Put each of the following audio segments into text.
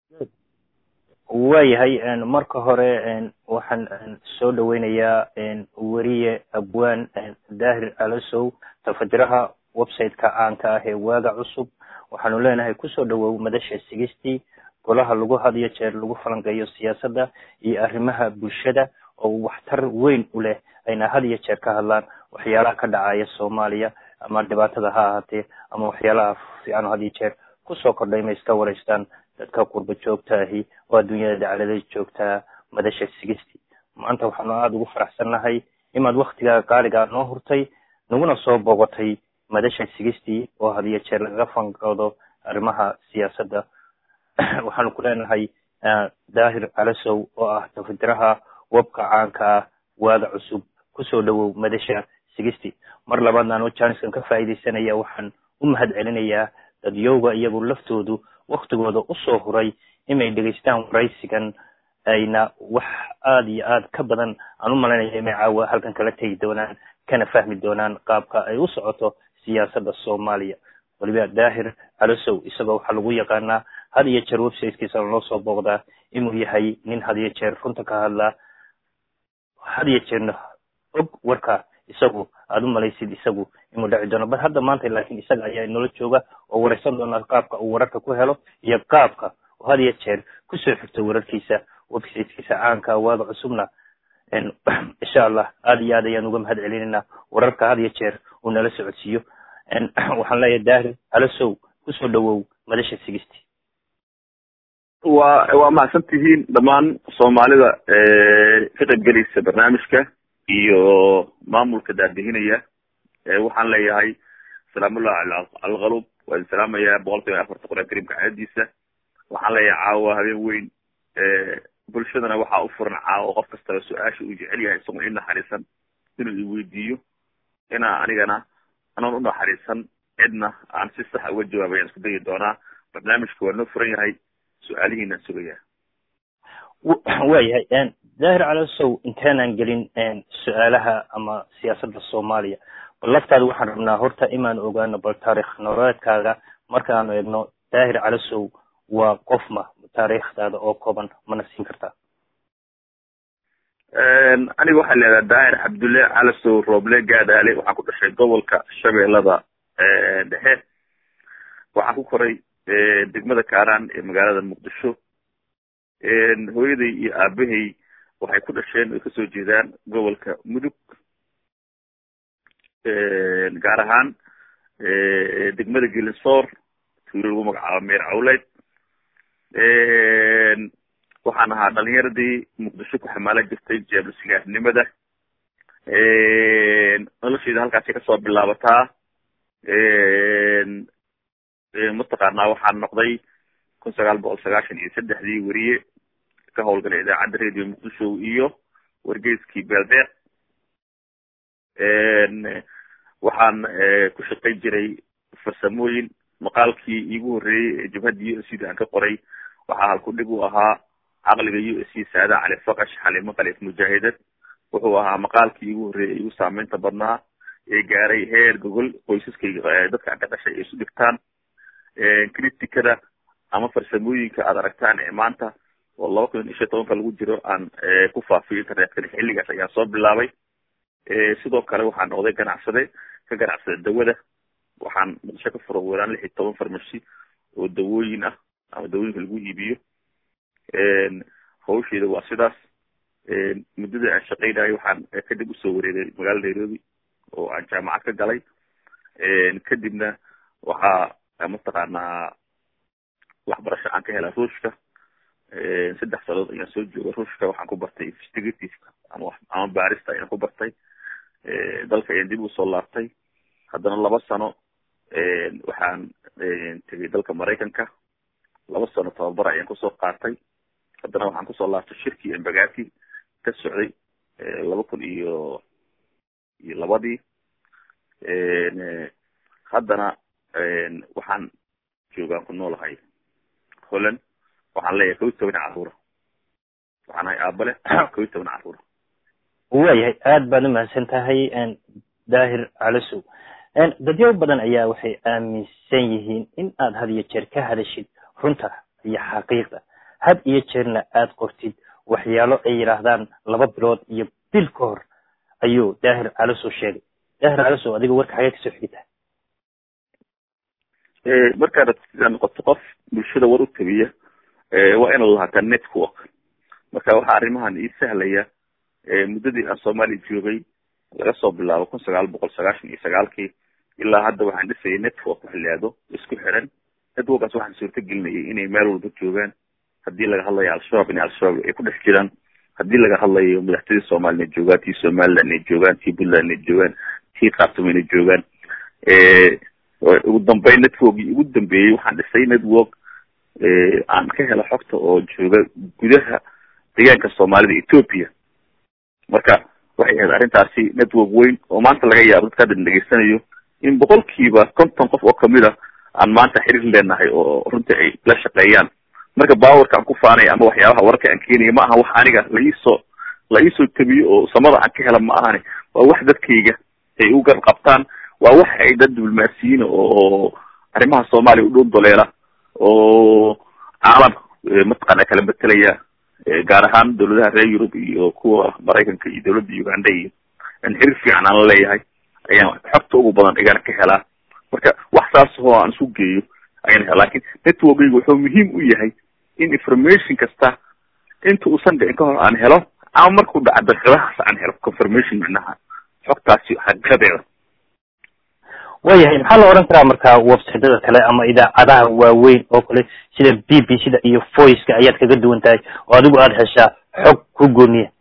waayahay marka hore waxaan soo dhaweynayaa weriye abwaan daahir alasow tafajiraha website-ka caanka ah ee waaga cusub waxaanu leenahay kusoo dhawow madasha sigistii golaha lagu hadiyo jeer lagu falanqeeyo siyaasadda iyo arrimaha bulshada oo waxtar weyn u leh ayna had iyo jeer ka hadlaan waxyaalaha ka dhacaya soomaaliya ama dhibaatada ha ahaatee ama waxyaalaha fiican had iyo jeer kusoo kordhay ma iska wareystaan dadka qurba joogta ahi oo adduunyada dacalada joogtaa madasha sigistii maanta waxaanu aada ugu faraxsannahay imaad waktigaa qaaligaa noo hurtay naguna soo boqotay madasha sigistii oo had iyo jeer lagaga fanqoodo arrimaha siyaasadda waxaanu ku leenahay daahir calasow oo ah tafajiraha webka caanka ah waaga cusub kusoo dhawow madasha sigistii mar labaadna anoo jaaniskan ka faa'iidaysanaya waxaan u mahad celinayaa dadyowga iyagu laftoodu waktigooda usoo huray inay dhegaystaan waraysigan ayna wax aada iyo aad ka badan aan u malaynaya inay caawa halkan kala tegi doonaan kana fahmi doonaan qaabka ay u socoto siyaasadda soomaaliya waliba daahir calasow isagoo waxaa lagu yaqaanaa had iyo jeer websitekiisa loo soo booqdaa inuu yahay nin had iyo jeer runta ka hadlaa had iyo jeerna og warka isagu aada u malaysid isagu inuu dhaci doono bal hadda maanta laakiin isaga ayaa inoola jooga oo wareysan doona qaabka uu wararka ku helo iyo qaabka oo had iyo jeer kusoo xigto wararkiisa websitekiisa caanka waaga cusubna insha allah aada iyo aad ayaan uga mahad celinaynaa wararka had iyo jeer uu nala socodsiiyo waxaan leeyahay daahir halasow kusoo dhawow madasha sigisti wa waa mahadsan tihiin dhammaan soomaalida ka qaybgelaysa barnaamijka iyo maamulka daadihinaya waxaan leeyahay salaamullahi alkalub waa idin salaamaya boqol kiiba afarta qur-aan karimka caadadiisa waxaan leeyahay caawa habeen weyn bulshadana waxaa u furan caawa qof kastaba su-aasha uu jecel yahay isagoo i naxariisan inuu iweydiiyo inaa anigana anoon u naxariisan cidna aan si sax uga jawaabay aan isku dayi doonaa barnaamijka waa noo furan yahay su-aalihiinaan sugaya waayahay daahir calasow intaanan gelin su-aalaha ama siyaasadda soomaaliya bal laftaada waxaan rabnaa horta imaan ogaano bal taarikh nololeedkaaga markaanu eegno daahir calasow waa qofma taariikhdaada oo kooban mana siin kartaa aniga waxaa leedaha daahir cabdulle calasow rooble gaadaale waxaan ku dhashay gobolka shabeellada dhexe waxaan ku koray degmada kaaraan ee magaalada muqdisho hooyaday iyo aabahay waxay ku dhasheen ay kasoo jeedaan gobolka mudug gaar ahaan degmada gelinsoor tuulo lagu magacaabo meer cawleyd waxaan ahaa dhalinyaradii muqdisho ku xamaala jirtay jeebla sigaarnimada nolosheyda halkaasay kasoo bilaabataa mataqaanaa waxaan noqday kun sagaal boqol sagaashan iyo saddexdii weriye ka howlgalay idaacadda radio muqdisho iyo wargeyskii beeldeeq waxaan ku shaqay jiray farsamooyin maqaalkii iigu horreeyey ee jabhadda u s c da aan ka qoray waxaa halkudhig u ahaa caqliga u s c saada cali faqash xalimo kalif mujaahidad wuxuu ahaa maqaalkii iigu horreeyey igu saameynta badnaa ee gaaray heer gogol qoysaskayga dadka ka dhashay ay isu dhigtaan criticada ama farsamooyinka aad aragtaan ee maanta oo laba kun iyo shan tobanka lagu jiro aan ku faafiyo internetkana xilligaas ayaan soo bilaabay sidoo kale waxaan noqday ganacsade ka ganacsada dawada waxaan muqdisho ka furo weeraan lix iyo toban farmashi oo dawooyin ah ama dawooyinka lagu iibiyo hawsheeda waa sidaas muddada aan shaqaynayo waxaan kadib usoo wareegay magaalada nairobi oo aan jaamacad ka galay kadibna waxaa mataqaanaa waxbarasho aan ka helaa ruushka saddex sanadood ayaan soo jooga ruushka waxaan ku bartay investigativeka ama ama baarista ayaan ku bartay dalka ayaan dib usoo laabtay haddana laba sano waxaan tegay dalka maraykanka laba sano tababar ayaan kusoo qaatay haddana waxaan kusoo laabtay shirkii embagati ka socday laba kun iyo iyo labadii haddana waxaan joogaan ku noolahay holland waxaan leeyahay kow iyo toban caruura waxaan ahay aabale kow iyo toban caruura waayahay aada baad umahadsan tahay daahir calasow dadyo badan ayaa waxay aaminsan yihiin in aad had iyo jeer ka hadashid runta iyo xaqiiqda had iyo jeerna aad qortid waxyaalo ay yidhaahdaan laba bilood iyo bil ka hor ayuu daahir calasow sheegay daahir calasow adiga warka xagee kasoo xigtaa markaad sidaa noqoto qof bulshada war u tabiya waa inaad lahaataa network marka waxaa arrimahan ii sahlaya muddadii aan soomaaliya joogay laga soo bilaabo kun sagaal boqol sagaashan iyo sagaalkii ilaa hadda waxaan dhisayay network wax laado isku xiran networkaas waxaan suurta gelinayay inay meel walba joogaan haddii laga hadlayo al-shabaab inay al-shabaab ay ku dhex jiraan haddii laga hadlayo madaxtooyada soomaliya inay joogaan tii somaliland inay joogaan tii puntland inay joogaan tii khartoum inay joogaan ugu dambeyn networkii ugu dambeeyey waxaan dhisay network aan ka helo xogta oo jooga gudaha deegaanka soomaalida ethoopia marka waxay ahayd arrintaasi network weyn oo maanta laga yaabo dadka hadda dhegeysanayo in boqolkiiba konton qof oo kamid a aan maanta xiriir leenahay oo runtii ay la shaqeeyaan marka bawarka aan ku faanaya ama waxyaabaha wararka aan keenaya ma aha wax aniga la iisoo la iisoo tabiyo oo samada aan ka hela ma ahani waa wax dadkayga ay u gar qabtaan waa wax ay dad diblomaasiyiin oo arrimaha soomaaliya u dhow doleela oo caalamka mataqaana kala betelaya gaar ahaan dawladaha reer yurub iyo kuwa maraykanka iyo dawladda uganda iyo aan xiriir fiican aan la leeyahay ayaan xogta ugu badan igana ka helaa marka wax saas oo aan isu geeyo ayaan hela lakin networkayga wuxuu muhiim u yahay in information kasta inta uusan dhicin ka hor aan helo ama markuu dhaca daqiiqadahaas aan helo confirmation macnaha xogtaasi xaqiiqadeeda waayahay maxaa la odhan karaa marka websiteda kale ama idaacadaha waaweyn oo kale sida b b c da iyo voiceka ayaad kaga duwan tahay oo adigu aada heshaa xog ku gooniya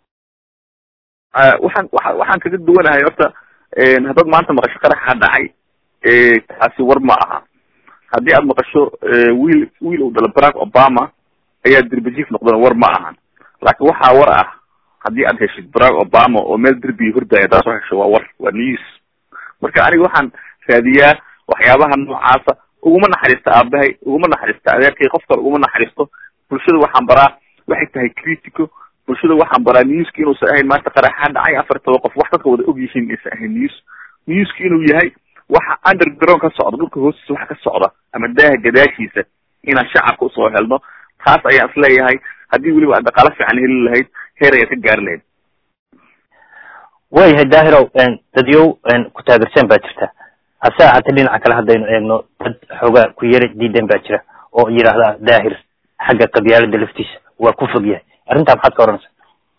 waxaan waa waxaan kaga duwanahay horta haddaad maanta maqasho qaraxa dhacay taasi war ma aha haddii aad maqasho wiil wiil uu dhalo barack obama ayaa derbijiif noqdana war ma ahan laakiin waxaa war ah haddii aad heshid barack obama oo meel derbiga hordaya haddaad soo hesho waa war waa news marka aniga waxaan raadiyaa waxyaabaha noocaasa uguma naxariista aabahay uguma naxariista adeerkay qof kale uguma naxariisto bulshada waxaan baraa waxay tahay critico bulshada waxaan baraa newska inuusan ahayn maanta qaraxaa dhacay afar toba qof wax dadka wada og yihiin inaysan ahayn news newska inuu yahay waxa underground ka socda dhulka hoostiisa waxa ka socda ama daaha gadaashiisa inaan shacabka usoo helno taas ayaan isleeyahay haddii weliba aad dhaqaalo fiican heli lahayd heer ayaad ka gaari lahayd waayahay daahirow dadyow ku taageersan baa jirta hase ahaatee dhinaca kale haddaynu eegno dad xoogaa ku yara diidan baa jira oo yidhaahda daahir xagga qabyaalada laftiisa waa ku fog yahay arrintaa maxaad ka odhanaysaa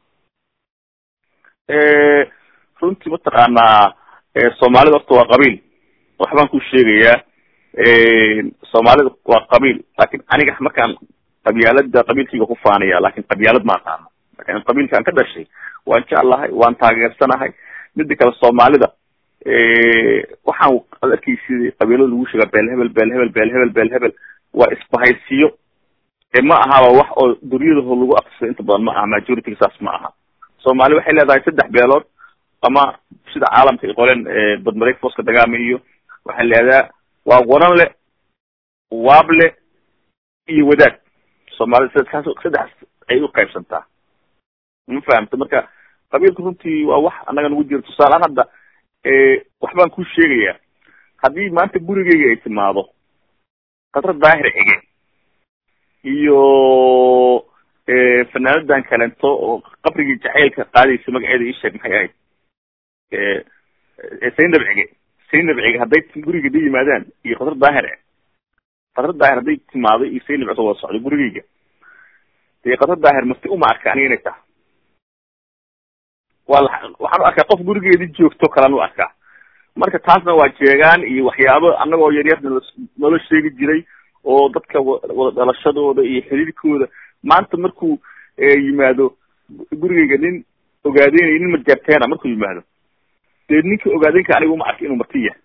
runtii mataqaanaa soomaalida horta waa qabiil waxbaan ku sheegayaa soomaalida waa qabiil laakin aniga markaan qabyaalada qabiilkayga ku faanaya lakin qabyaalad ma aqaano markaan qabiilka aan ka dhashay waan jeclahay waan taageersanahay mida kale soomaalida waxaan ad arkeysi qabiilada lagu sheegaa beel hebel beel hebel beel hebel beel hebel waa isbahaysiyo ma ahaba wax oo duryadaho lagu aksado inta badan ma aha majorityga saas ma aha soomaali waxay leedahay saddex beelood ama sida caalamka ay qoleen badmareeg fooska dagaama iyo waxay leedaha waa waran le waable iyo wadaad soomaalida sadkaas saddex ay u qaybsantaa ma fahamta marka qabiilka runtii waa wax annaga nagu jira tusaalehaan hadda waxbaan ku sheegayaa haddii maanta gurigeyga ay timaado qadra daahir cige iyo fanaanadan kalento oo qabrigii jacaylka qaadaysa magaceeda ii sheeg maxay ahayd saynab cige saynab cige hadday guriga da yimaadaan iyo qadra daahir qadra daahir hadday timaado iyo saynab cige wada socdo gurigeyga dee qadra daahir marti uma arka aniga inay taha waa waxaan u arkaa qof gurigeedii joogto kalaan u arkaa marka taasna waa jeegaan iyo waxyaabo annagoo yaryar nala sheegi jiray oo dadka wada dhalashadooda iyo xiriirkooda maanta markuu yimaado gurigeyga nin ogaadeynaya nin majaarteena markuu yimaado dee ninka ogaadeynka aniga uma arka inuu marti yahay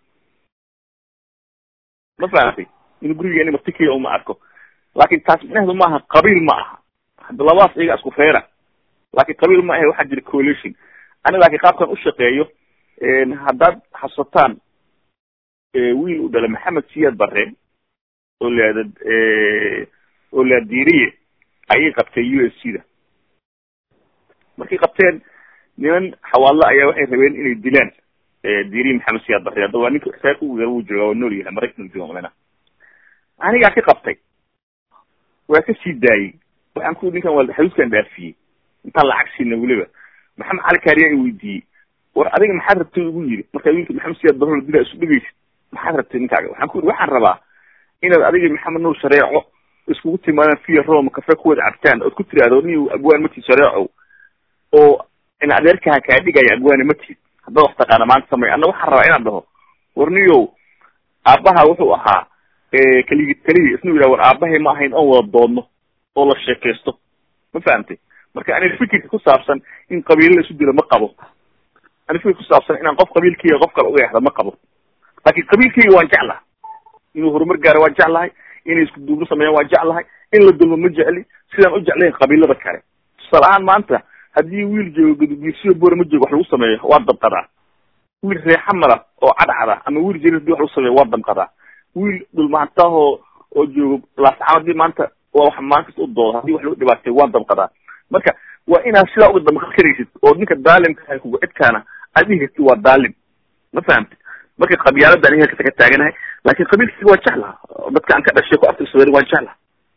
ma fahamtay inuu gurigeeni marti kaya uma arko laakin taas micnaheedu maaha qabiil ma aha hadda labadaas iyaga isku feera laakin qabiil ma ahe waxaa jira coalition ani laakiin qaabkan u shaqeeyo haddaad xasusataan wiil u dhalay maxamed siyaad bare oo leada oo laadiriye ayay qabteen u s c da markay qabteen niman xawaadlo ayaa waxay rabeen inay dilaan diriye maxamed siyaad bare hadda waa ninka reerka ugu yar wuu jooga waa nool yahay maraykan jooga malena anigaa ka qabtay waa ka sii daayey waxaan ku ninkan waa xaduuskan dhaafiyey intaan lacag siina weliba maxamed cali kaariya i weydiiyey war adiga maxaad rabtay ugu yiri markaa wiilka maxamed siyaad barolo dila isu dhegeysid maxaad rabtay ninkaaga waxaan ku yiri waxaan rabaa inaad adiga maxamed nuur shareeco iskugu timaadaan fiya roma kafe kuwada cabtaan ood ku tiraahdo ni abwaan matid shareecow oo in adeerkaha kaa dhigaya abwaane matid haddaad wax taqaana maanta samay anna waxaan rabaa inaan dhaho war niyow aabbaha wuxuu ahaa keligi keligi isnu yidhaha war aabahay ma ahayn oon wada doodno oo la sheekaysto ma fahamtay marka aniga fikirka ku saabsan in qabiilo la isu dilo ma qabo ani fikir ku saabsan inaan qof qabiilkayga qof kale uga yaxda ma qabo laakin qabiilkayga waan jeclaha inuu horumar gaaro waan jeclahay inay isku duubno sameeyaan waan jeclahay in la dulmo ma jecli sidaan u jeclayn qabiilada kale tusaale ahaan maanta haddii wiil joogo gudubiirsiyo boore ma joogo wax lagu sameeyo waa dabqadaa wiil reexamara oo cadcada ama wiil jari hadii wax lagu sameeyo waa damqadaa wiil dhulmaantaahoo oo joogo laascaan hadii maanta waa wax maankasta u doodo hadii wax lagu dhibaatay waa damqadaa marka waa inaad sidaa uga damqan karaysid oo ninka daalimka kuga cidkaana aad dhihi kartid waa daalim ma fahamtid marka qabyaalada aniga kasa ka taaganahay laakin qabiilkayga waa jeclaha dadka aan ka dhashay ku aftirsadeen waa jeclaha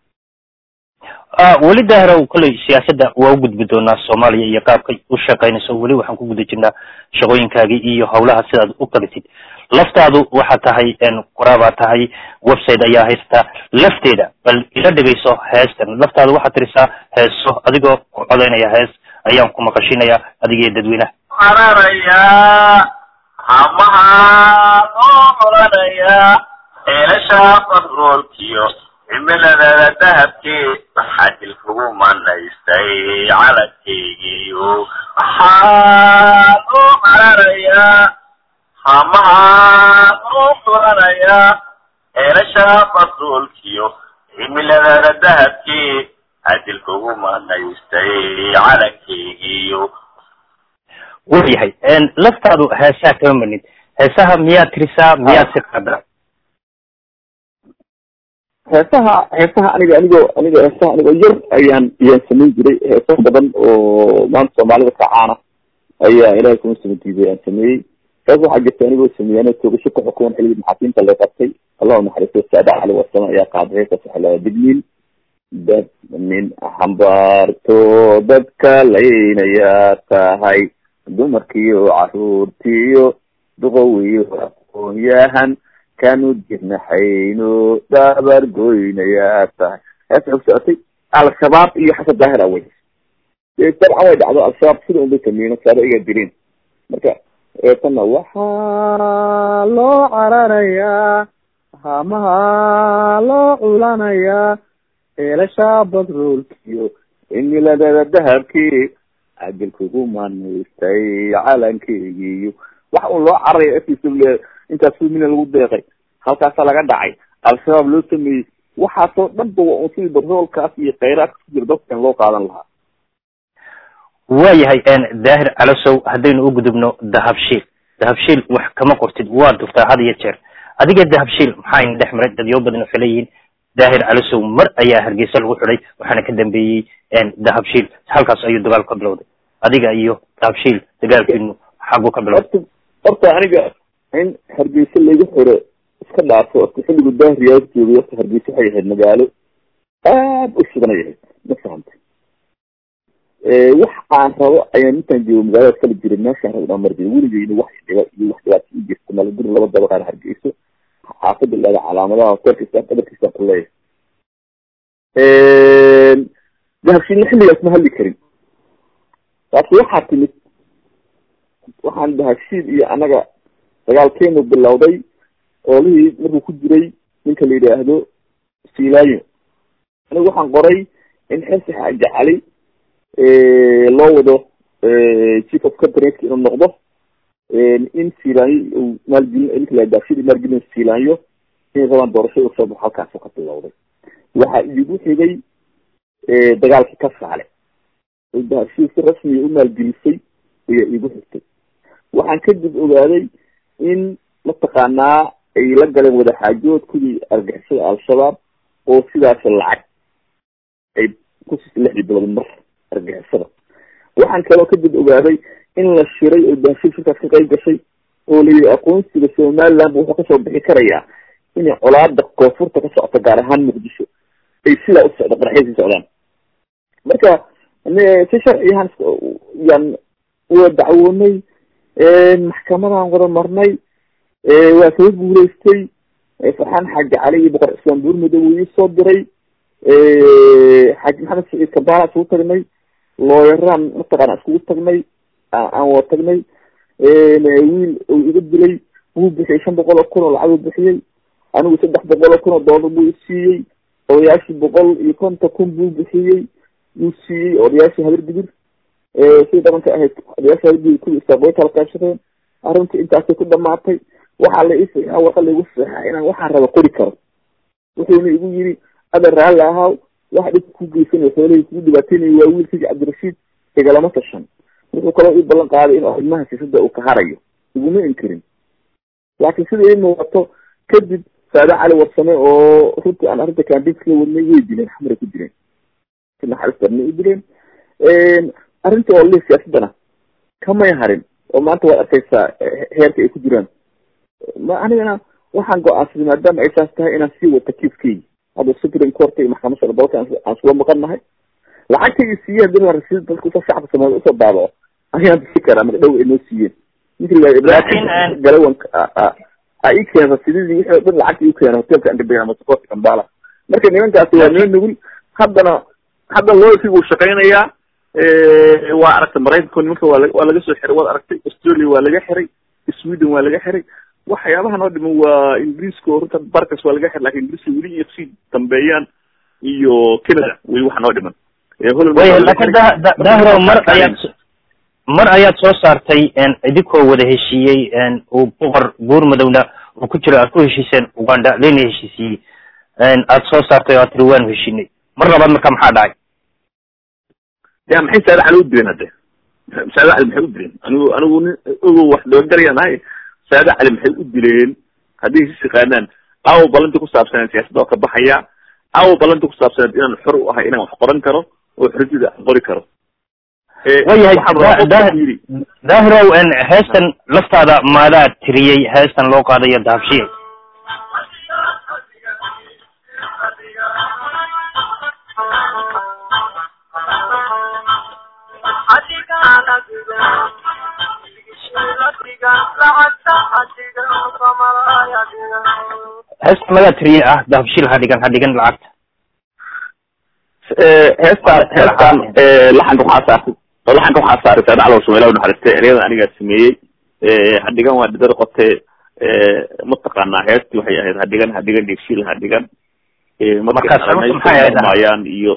weli daahrow kolley siyaasadda waa u gudbi doonaa soomaaliya iyo qaabkay u shaqaynayso weli waxaan ku guda jirnaa shaqooyinkaagii iyo hawlaha sidaad u qabatid laftaadu waxaa tahay qoraabaa tahay website ayaa haystaa lafteeda bal ila dhegayso heestan laftaadu waxaad tirisaa heeso adigoo ku codaynaya hees ayaan ku maqashinayaa adigiyo dadweynaha cararayaa hamaha oo muranaya eelasha fadroolkiyo cimiladada dahabkee waxaa dilkugu manaystay caladkeygiyo waxaan u cararayaa hamaha oo muranaya eelasha fadroolkiyo cimiladada dahabkee adilkugu manaystay calankeygiyo wayahay laftaadu heesaha kama manid heesaha miyaad tirisaa miyaad si qaadaa heesaha heesaha aniga anigoo aniga heesaha anigoo yar ayaan ayaan samayn jiray heesa badan oo maanta soomaalida ka caana ayaa ilahay kuma sama diiday aan sameeyey hees waxaa jirta anigoo sameeyey anoo toogasho ka xukuman xilligii maxaakiimta la qabtay allahu naxariisto saada cali wasama ayaa qaaday heesaas waxaa lahaa digniin dad nin xambaarto dadka laynayaa tahay dumarkiiyo caruurtiiyo duqowiyo aqoon-yahan kanu dirnaxayno dabar goynayaa tahay hees waxay ku socotay al-shabaab iyo xasan daahir awey dabcan way dhacdo al-shabaab sida unbay sameeyeen saaba igaa dileen marka eetana waxaa loo cararayaa hamaha loo culanayaa eelasha badroolkiyo cimiladada dahabkii cadilkugu manaystay calankeygiiyo waxa un loo cararaya afkiisa intaas fulmina lagu deeqay halkaasa laga dhacay al-shabaab loo sameeyey waxaasoo dhan ba waa un sidii batroolkaas iyo khayraadka ku jira dadkan loo qaadan lahaa waayahay daahir calasow haddaynu u gudubno dahabshiil dahabshiil wax kama qortid waa durtaa had iyo jeer adiga dahabshiil maxaa dhex maray dadyo badan waxay leeyihiin daahir calasow mar ayaa hargeysa lagu xidhay waxaana ka dambeeyey dahabshiil halkaas ayuu dagaal ka bilowday adiga iyo dahabshiil dagaalkiinu xagu ka bilowday horta horta aniga in hargeysa lagu xiro iska dhaafo horta xilligu daahiriyaa joogay horta hargeysa waxay ahayd magaalo aad u shidanay ahayd ma fahamtay wax aan rabo ayaan intaan joogo magaalada kala jiray meeshaan rabo dhaan marjira weligeyna wax dhiba iyo wax dhibaato i jirta malaguri laba dabaqaan hargeyso xaafada ilaada calaamadaha hotelkiisa dhabarkiisa ku leeyahay dahabshiilna xilligaas ma hadli karin laakiin waxaa timid waxaan dahabshiil iyo anaga dagaalkeenu bilowday oolihii markuu ku jiray ninka la yidhaahdo silaayo anigu waxaan qoray in xilsi xaaji cali loo wado chief of cabinet inuu noqdo in silaanyo uu maalgelin ninka la dahabshiil maalgelin silaanyo inay rabaan doorashada usoo baxo halkaasu ka bilowday waxaa iigu xigay dagaalkii ka saale oo dahabshiil si rasmiya u maalgelisay ayaa iigu xigtay waxaan kadib ogaaday in mataqaanaa ay la galeen wadaxaajoodkudii argixisada al-shabaab oo sidaas lacag ay kusiisa lixdii bilood mar argixisada waxaan kaloo kadib ogaaday in la shiray oo dahabshiil shirkaas ka qayb gashay oo la yidhi aqoonsiga somaliland wuxuu kasoo bixi karayaa inay colaada koonfurta ka socota gaar ahaan muqdisho ay sidaa u socdo qaraxyay sii socdaan marka si sharciyahan yan waa dacwoonay maxkamadaan wada marnay waa kaga guuleystay farxaan xaaji cali iyo boqor cismaan buurmadow wuu iisoo diray xaaji maxamed saciid kabaala isugu tagnay looyaraan mataqaana iskugu tagnay aan wada tagnay wiil uu iga dilay wuu bixiyey shan boqol oo kun oo lacag uu bixiyey anigu saddex boqol oo kun oo doolar buu isiiyey odayaashii boqol iyo konton kun buu bixiyey wuu siiyey odayaashii habar digir sidii dhabanka ahayd odayaashii habar digir kuwii isaaqooy kala qaybsadeen arrintii intaasay ku dhamaatay waxaa la iisaxaa warqa laigu saxaa inaan waxaan raba qori karo wuxuuna igu yiri ada raalli ahaaw waxa dhibka ku geysanayo xoolahii kugu dhibaateynayo waa wiilkayga cabdirashiid igalama tashan wuxuu kaloo ii ballan qaaday in arrimaha siisada uu ka harayo iguma inkirin laakiin sida ii muuqato kadib saade cali warsame oo runtii aan arrinta kaambinka la wadnay way dileen xamray ku dileen si naxariis darna u dileen arrinta oo li siyaasadana kamay harin oo maanta waad arkaysaa heerka ay ku jiraan ma anigana waxaan go-aansaday maadaama ay saas tahay inaan sii wata kiiskeygi hadda supreme court iyo maxkamad sare dalka aan isula maqan nahay lacagtaygi siiye hadii la rasiid dalka usoo shacabka soomaaliya usoo daabaco ayaan bixi karaa marka dhow ay noo siiyeen ninkii galawan a ii keena rasididii wixii o dhan lacagta iu keena hotelka andabea masaqoorta kambala marka nimankaasi waa niman nugul haddana haddana looyarkii wuu shaqaynayaa waa aragtay maraykanka nimanka waa waa laga soo xiray waad aragtay australia waa laga xiray sweden waa laga xiray waxyaabaha noo dhiman waa ingiriiska oo runta barkas waa laga xiray lakin ingiriiska weli iyo kusii dambeeyaan iyo canada weli waxa noo dhiman waya lakin dahro mar ayaad mar ayaad soo saartay idinkoo wada heshiiyey uu boqor buurmadowna uu ku jiro aad ku heshiiseen uganda lena heshiisiiyey aad soo saartay oo aad tiri waanu heshiinay mar labaad marka maxaa dhacay ya maxay saada cali u dileen hadde saada cali maxay u dileen anigu anigu nin ogo wax dabagarayaan ahay saada cali maxay u dileen haddii sis yaqaanaan aawo ballantii ku saabsaneed siyaasadda oo ka baxaya aawo ballantii ku saabsaneed inaan xor u ahay inaan wax qoran karo oo xorriyada aan qori karo wayahay daahirow heestan laftaada maadaa tiriyey heestan loo qaadayo dahabshiye heestan madaa tiriyey ah dahabshiil ha dhigan ha dhigan lacagta heestaan heestaan laxanka waxaa saartay oo laxanka waxaa saaray saada calow shumeela naxariistay eryadan anigaa sameeyey hadhigan waa dhidar qote mataqaanaa heestii waxay ahayd hadhigan hadhigan dhegshiil hadhigan markayaan iyo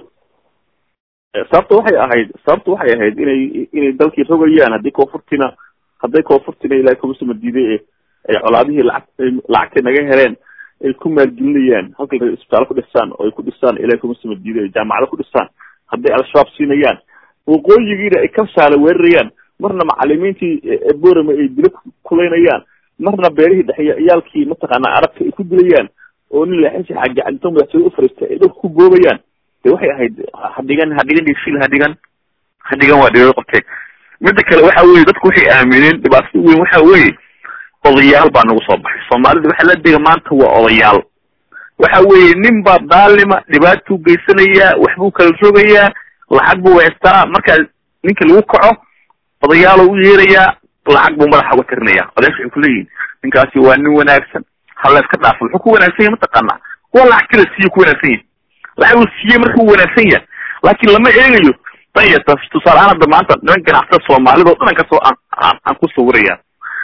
sababta waxay ahayd sababta waxay ahayd inay inay dalkii rogayaan haddii koonfurtina hadday koonfurtina ilahay kumasuma diiday ay colaadihii lacag lacagtay naga heleen ay ku maalgelinayaan halkay isbitaalo ku dhisaan oo ay ku dhisaan ilahay kumasuma diiday ay jaamacado ku dhisaan hadday al-shabaab siinayaan waqooyigiina ay kabsaala weerarayaan marna macalimiintii borama ay dilo kulaynayaan marna beerihii dhexe ciyaalkii mataqaanaa arabka ay ku dilayaan oo nin leexisi xaaji cadito madaxtooye ufariistay ay dhulka ku boobayaan de waxay ahayd hadhigan hadhigan dhigshil hadhigan hadhigan waa dhigado qabtay midda kale waxa weye dadku waxay aamineen dhibaatada weyn waxa weye odayaal baa nagu soo baxay soomaalida waxa la dega maanta waa odayaal waxa weeye nin baa daalima dhibaatuu geysanayaa waxbuu kala rogayaa lacag buu haystaa markaa ninka lagu kaco odayaalo u yeerayaa lacag buu madaxa uga tirinaya odayaasha waxay kuleeyihin ninkaasi waa nin wanaagsan hala iska dhaafo muxuu ku wanaagsan yahay mataqaanaa waa lacag kala siiye ku wanaagsan yahay lacag uu siiye markuu wanaagsan yahay laakiin lama eegayo daya tusaale ahaan hadda maanta niman ganacsatada soomaalida o dhan kasoo aan aan ku sawiraya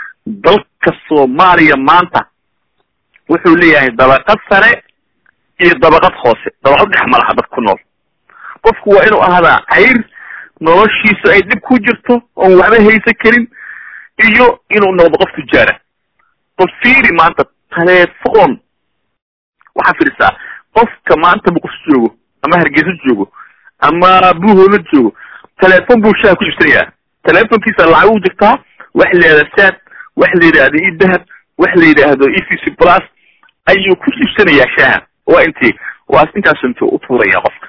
dalka soomaaliya maanta wuxuu leeyahay dabaqad sare iyo dabaqad hoose dabaqad dhex malaha dad ku nool qofku waa inuu ahaadaa cayr noloshiisu ay dhib ku jirto oon waxba haysan karin iyo inuu noqdo qof tujaara qof fiiri maanta telephone waxaa fiirisaa qofka maanta muqus joogo ama hargeysa joogo ama buuhoola joogo telephone buu shaha ku iibsanayaa telefonkiisa lacag u jirtaa wax la yidhahda sad wax la yidhaahdo e dahab wax la yidhaahdo e c c plus ayuu ku iibsanayaa shaha waa intii waa intaas intuu utuuraya qofka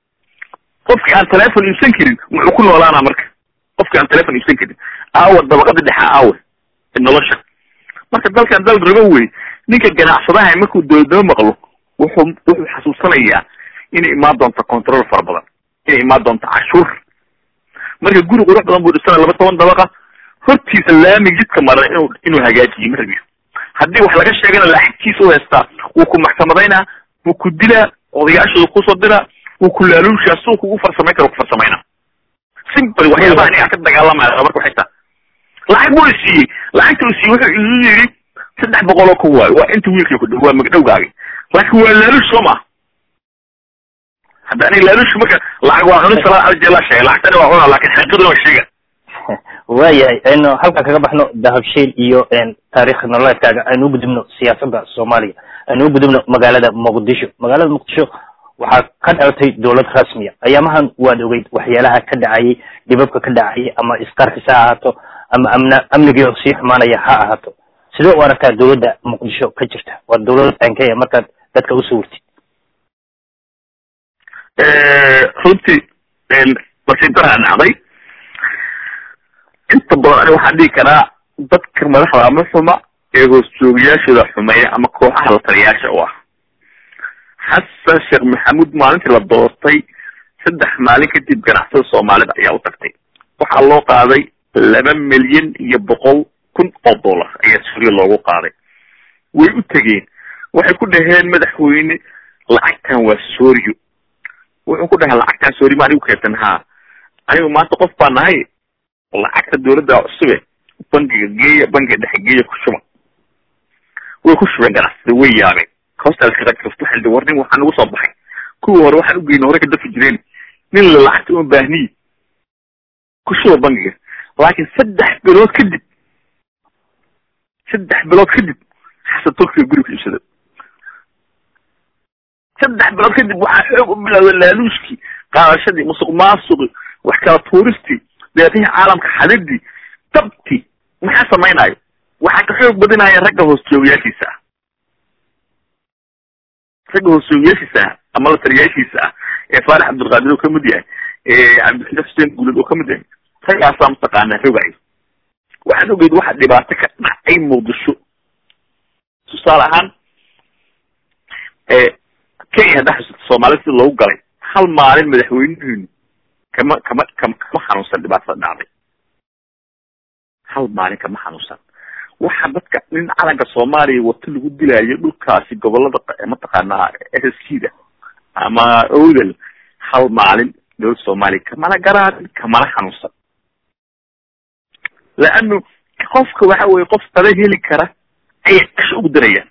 qofki aan telefon iibsan karin muxuu ku noolaana marka qofki aan telefon iibsan karin aawa dabaqada dhexa aawe nolosha marka dalkan dal rago wey ninka ganacsadaha markuu dowladnimo maqlo wuxuu wuxuu xasuusanayaa inay imaan doonto control fara badan inay imaan doonto cashuur marka guri qurux badan buu dhisana laba toban dabaqa hortiisa laami jidka maran inuu inuu hagaajiyo ma rabiyo haddii wax laga sheegana lacagtiisa u haystaa wuu ku maxkamadaynaa wuu ku dilaa odayaashooda kusoo diraa wuu ku laaluushaa suu kugu farsamayn kara ku farsamayna simple waxyaabaha aniga ka dagaalamaya marka waxay taa lacag buu isiiyey lacagta uu siiyey wuxuu igu yidhi saddex boqol oo kun waayo waa inta wiilkii ku dhow waa magdhowgaagi laakiin waa laaluush soo maha hadda aniga laaluush marka lacag waa cuni salaa aljeelaa sheegay lacagtani waa cunaa laakin xaqiiqaduna waa sheega waayahay aynu halkan kaga baxno dahabshiil iyo taarikh nololeedkaaga aynu ugudubno siyaasadda soomaaliya aynu ugudubno magaalada muqdisho magaalada muqdisho waxaa ka dhalatay dowlad rasmiya ayaamahan waad ogeyd waxyaalaha ka dhacayay dhibabka ka dhacayay ama isqarxis ha ahaato ama amna amnigii oo sii xumaanaya ha ahaato sidee u aragtaa dowladda muqdisho ka jirta waa dowlad aankaya markaad dadka usoo wartid runtii nasiibdaraa dhacday inta badan ani waxaan dhihi karaa dadka madaxda ama xuma ee hoos joogayaashooda xumeeya ama kooxaha la taliyaasha u ah xasan sheekh maxamuud maalintii la doortay saddex maalin kadib ganacsada soomaalida ayaa u tagtay waxaa loo qaaday laba milyan iyo boqol kun oo dollar ayaa suuriya loogu qaaday way u tegeen waxay ku dhaheen madaxweyne lacagtan waa sooriyo wuxuu ku dhahay lacagtan sooriyo ma anigu keertan haa anigu maanta qof baa nahay lacagta dawladda cusube bangiga geeya bangiga dhexe geeya ku shuba way ku shubeen ganacsada way yaabeen hostaalkaqagrafto xildi war nin waxaa nagu soo baxay kuwii hore waxaan ugeyna hore ka dafi jireen nin la lacagta uma baahniyi ku shuba bangiga laakiin saddex bilood kadib saddex bilood kadib xasan turkiga guriga iibsada saddex bilood kadib waxaa xoog u bilowda laaluushkii qaadashadii musuq maasuqi wax kala tuuristii deeqihii caalamka xadidii dabti maxaa samaynayo waxaa ka xoog badinaya ragga hoos joogayaashiisa ah ragga hoos joogayaashiisa ah ama la taliyaashiisa ah ee faarax cabdulqaadir oo kamid yahay ee cabdixila xuseen guuled oo kamid yahay raggaasaa mataqaanaa rogayo waxaad ogeyd waxa dhibaato ka dhacay muqdisho tusaale ahaan kenya haddaa xusuusta soomaalida sida loogu galay hal maalin madaxweynihiinu kama kama kama kama xanuunsan dhibaatada dhacday hal maalin kama xanuunsan waxa dadka nin calanka soomaaliya wato lagu dilaayo dhulkaasi gobolada mataqaanaa s s c da ama odel hal maalin dowladda soomaaliya kamana garaadin kamana xanuunsan laanu qofka waxa weye qof tala heli kara ayay kasha ugu darayaan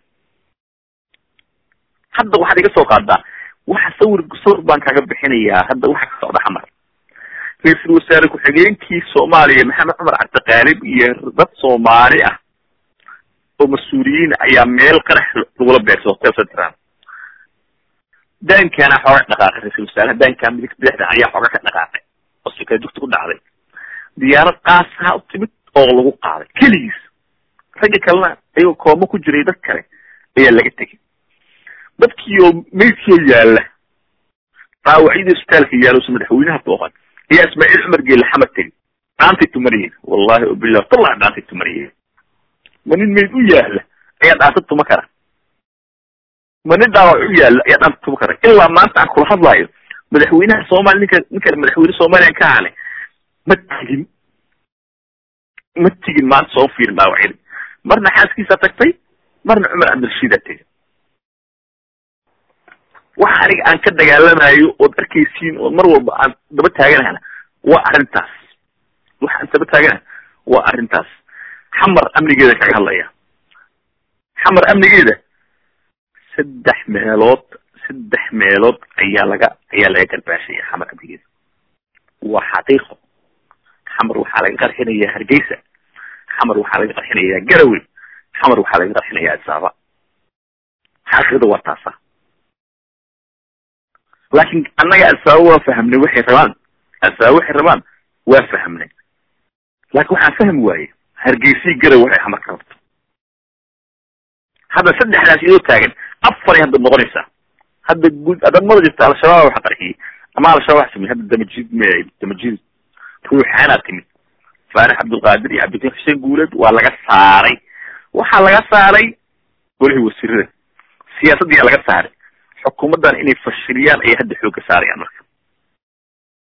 hadda waxaad iga soo qaadaa waxa sawir sawir baan kaga bixinayaa hadda waxa ka socda xamar ra-iisul wasaare ku-xigeenkii soomaaliya maxamed cumar cabdiqaalib iyo dad soomaali ah oo mas-uuliyiin ayaa meel qarax lagula beersay hotel central daankaana xooga dhaqaaqay ra-isul wasaaraha daankaa midig bidixda ayaa xooga ka dhaqaaqay oo sikay dugta ku dhacday diyaarad qaasaha u timid oo lagu qaaday keligiis ragga kalena ayagoo kooma ku jiray dad kale ayaa laga tegay dadkii oo meydkii oo yaalla dhaawacyadii isbitaalka yaalla usa madaxweynaha booqan ayaa ismaaciil cumar geelle xamad tegi dhaantay tumariyeen wallahi obilah tallahi dhaantay tumariyeen ma nin meyd u yaalla ayaa dhaanta tuma kara ma nin dhaawac u yaalla ayaa dhaanta tuma kara ilaa maanta aan kula hadlaayo madaxweynaha soomaaliya ninka ninka madaxweyne soomaaliya ka hale ma tigin ma tigin maanta soo fiirin dhaawacyada marna xaaskiisaa tagtay marna cumar cabdirashiidaa tegay waxa aniga aan ka dagaalamayo ood arkaysiin ood mar walba aan daba taaganahana waa arrintaas waxa aan daba taaganaha waa arrintaas xamar amnigeeda kaga hadlaya xamar amnigeeda saddex meelood saddex meelood ayaa laga ayaa laga garbaashaya xamar amnigeeda waa xaqiiqo xamar waxaa laga qarxinayaa hargeysa xamar waxaa laga qarxinayaa garowe xamar waxaa laga qarxinayaa asaaba xaqiiqda waa taasa laakin annaga asaaba waa fahamnay waxay rabaan asaaba waxay rabaan waa fahamnay laakin waxaan fahmi waaye hargeysii garow waxay xamar ka rabto hadda saddexdaas iyadoo taagan afaray hadda noqonaysaa hadda guud adamada jirta al-shabaab waxa qarxiyey ama al-shabaab waxa sameyey hadda damajid m damajid ruuxaanaa timid faarax cabdulqaadir iyo cabdikin xuseen guuleed waa laga saaray waxaa laga saaray golihii wasiirada siyaasaddiyaa laga saaray xukuumaddan inay fashiliyaan ayay hadda xoogga saarayaan marka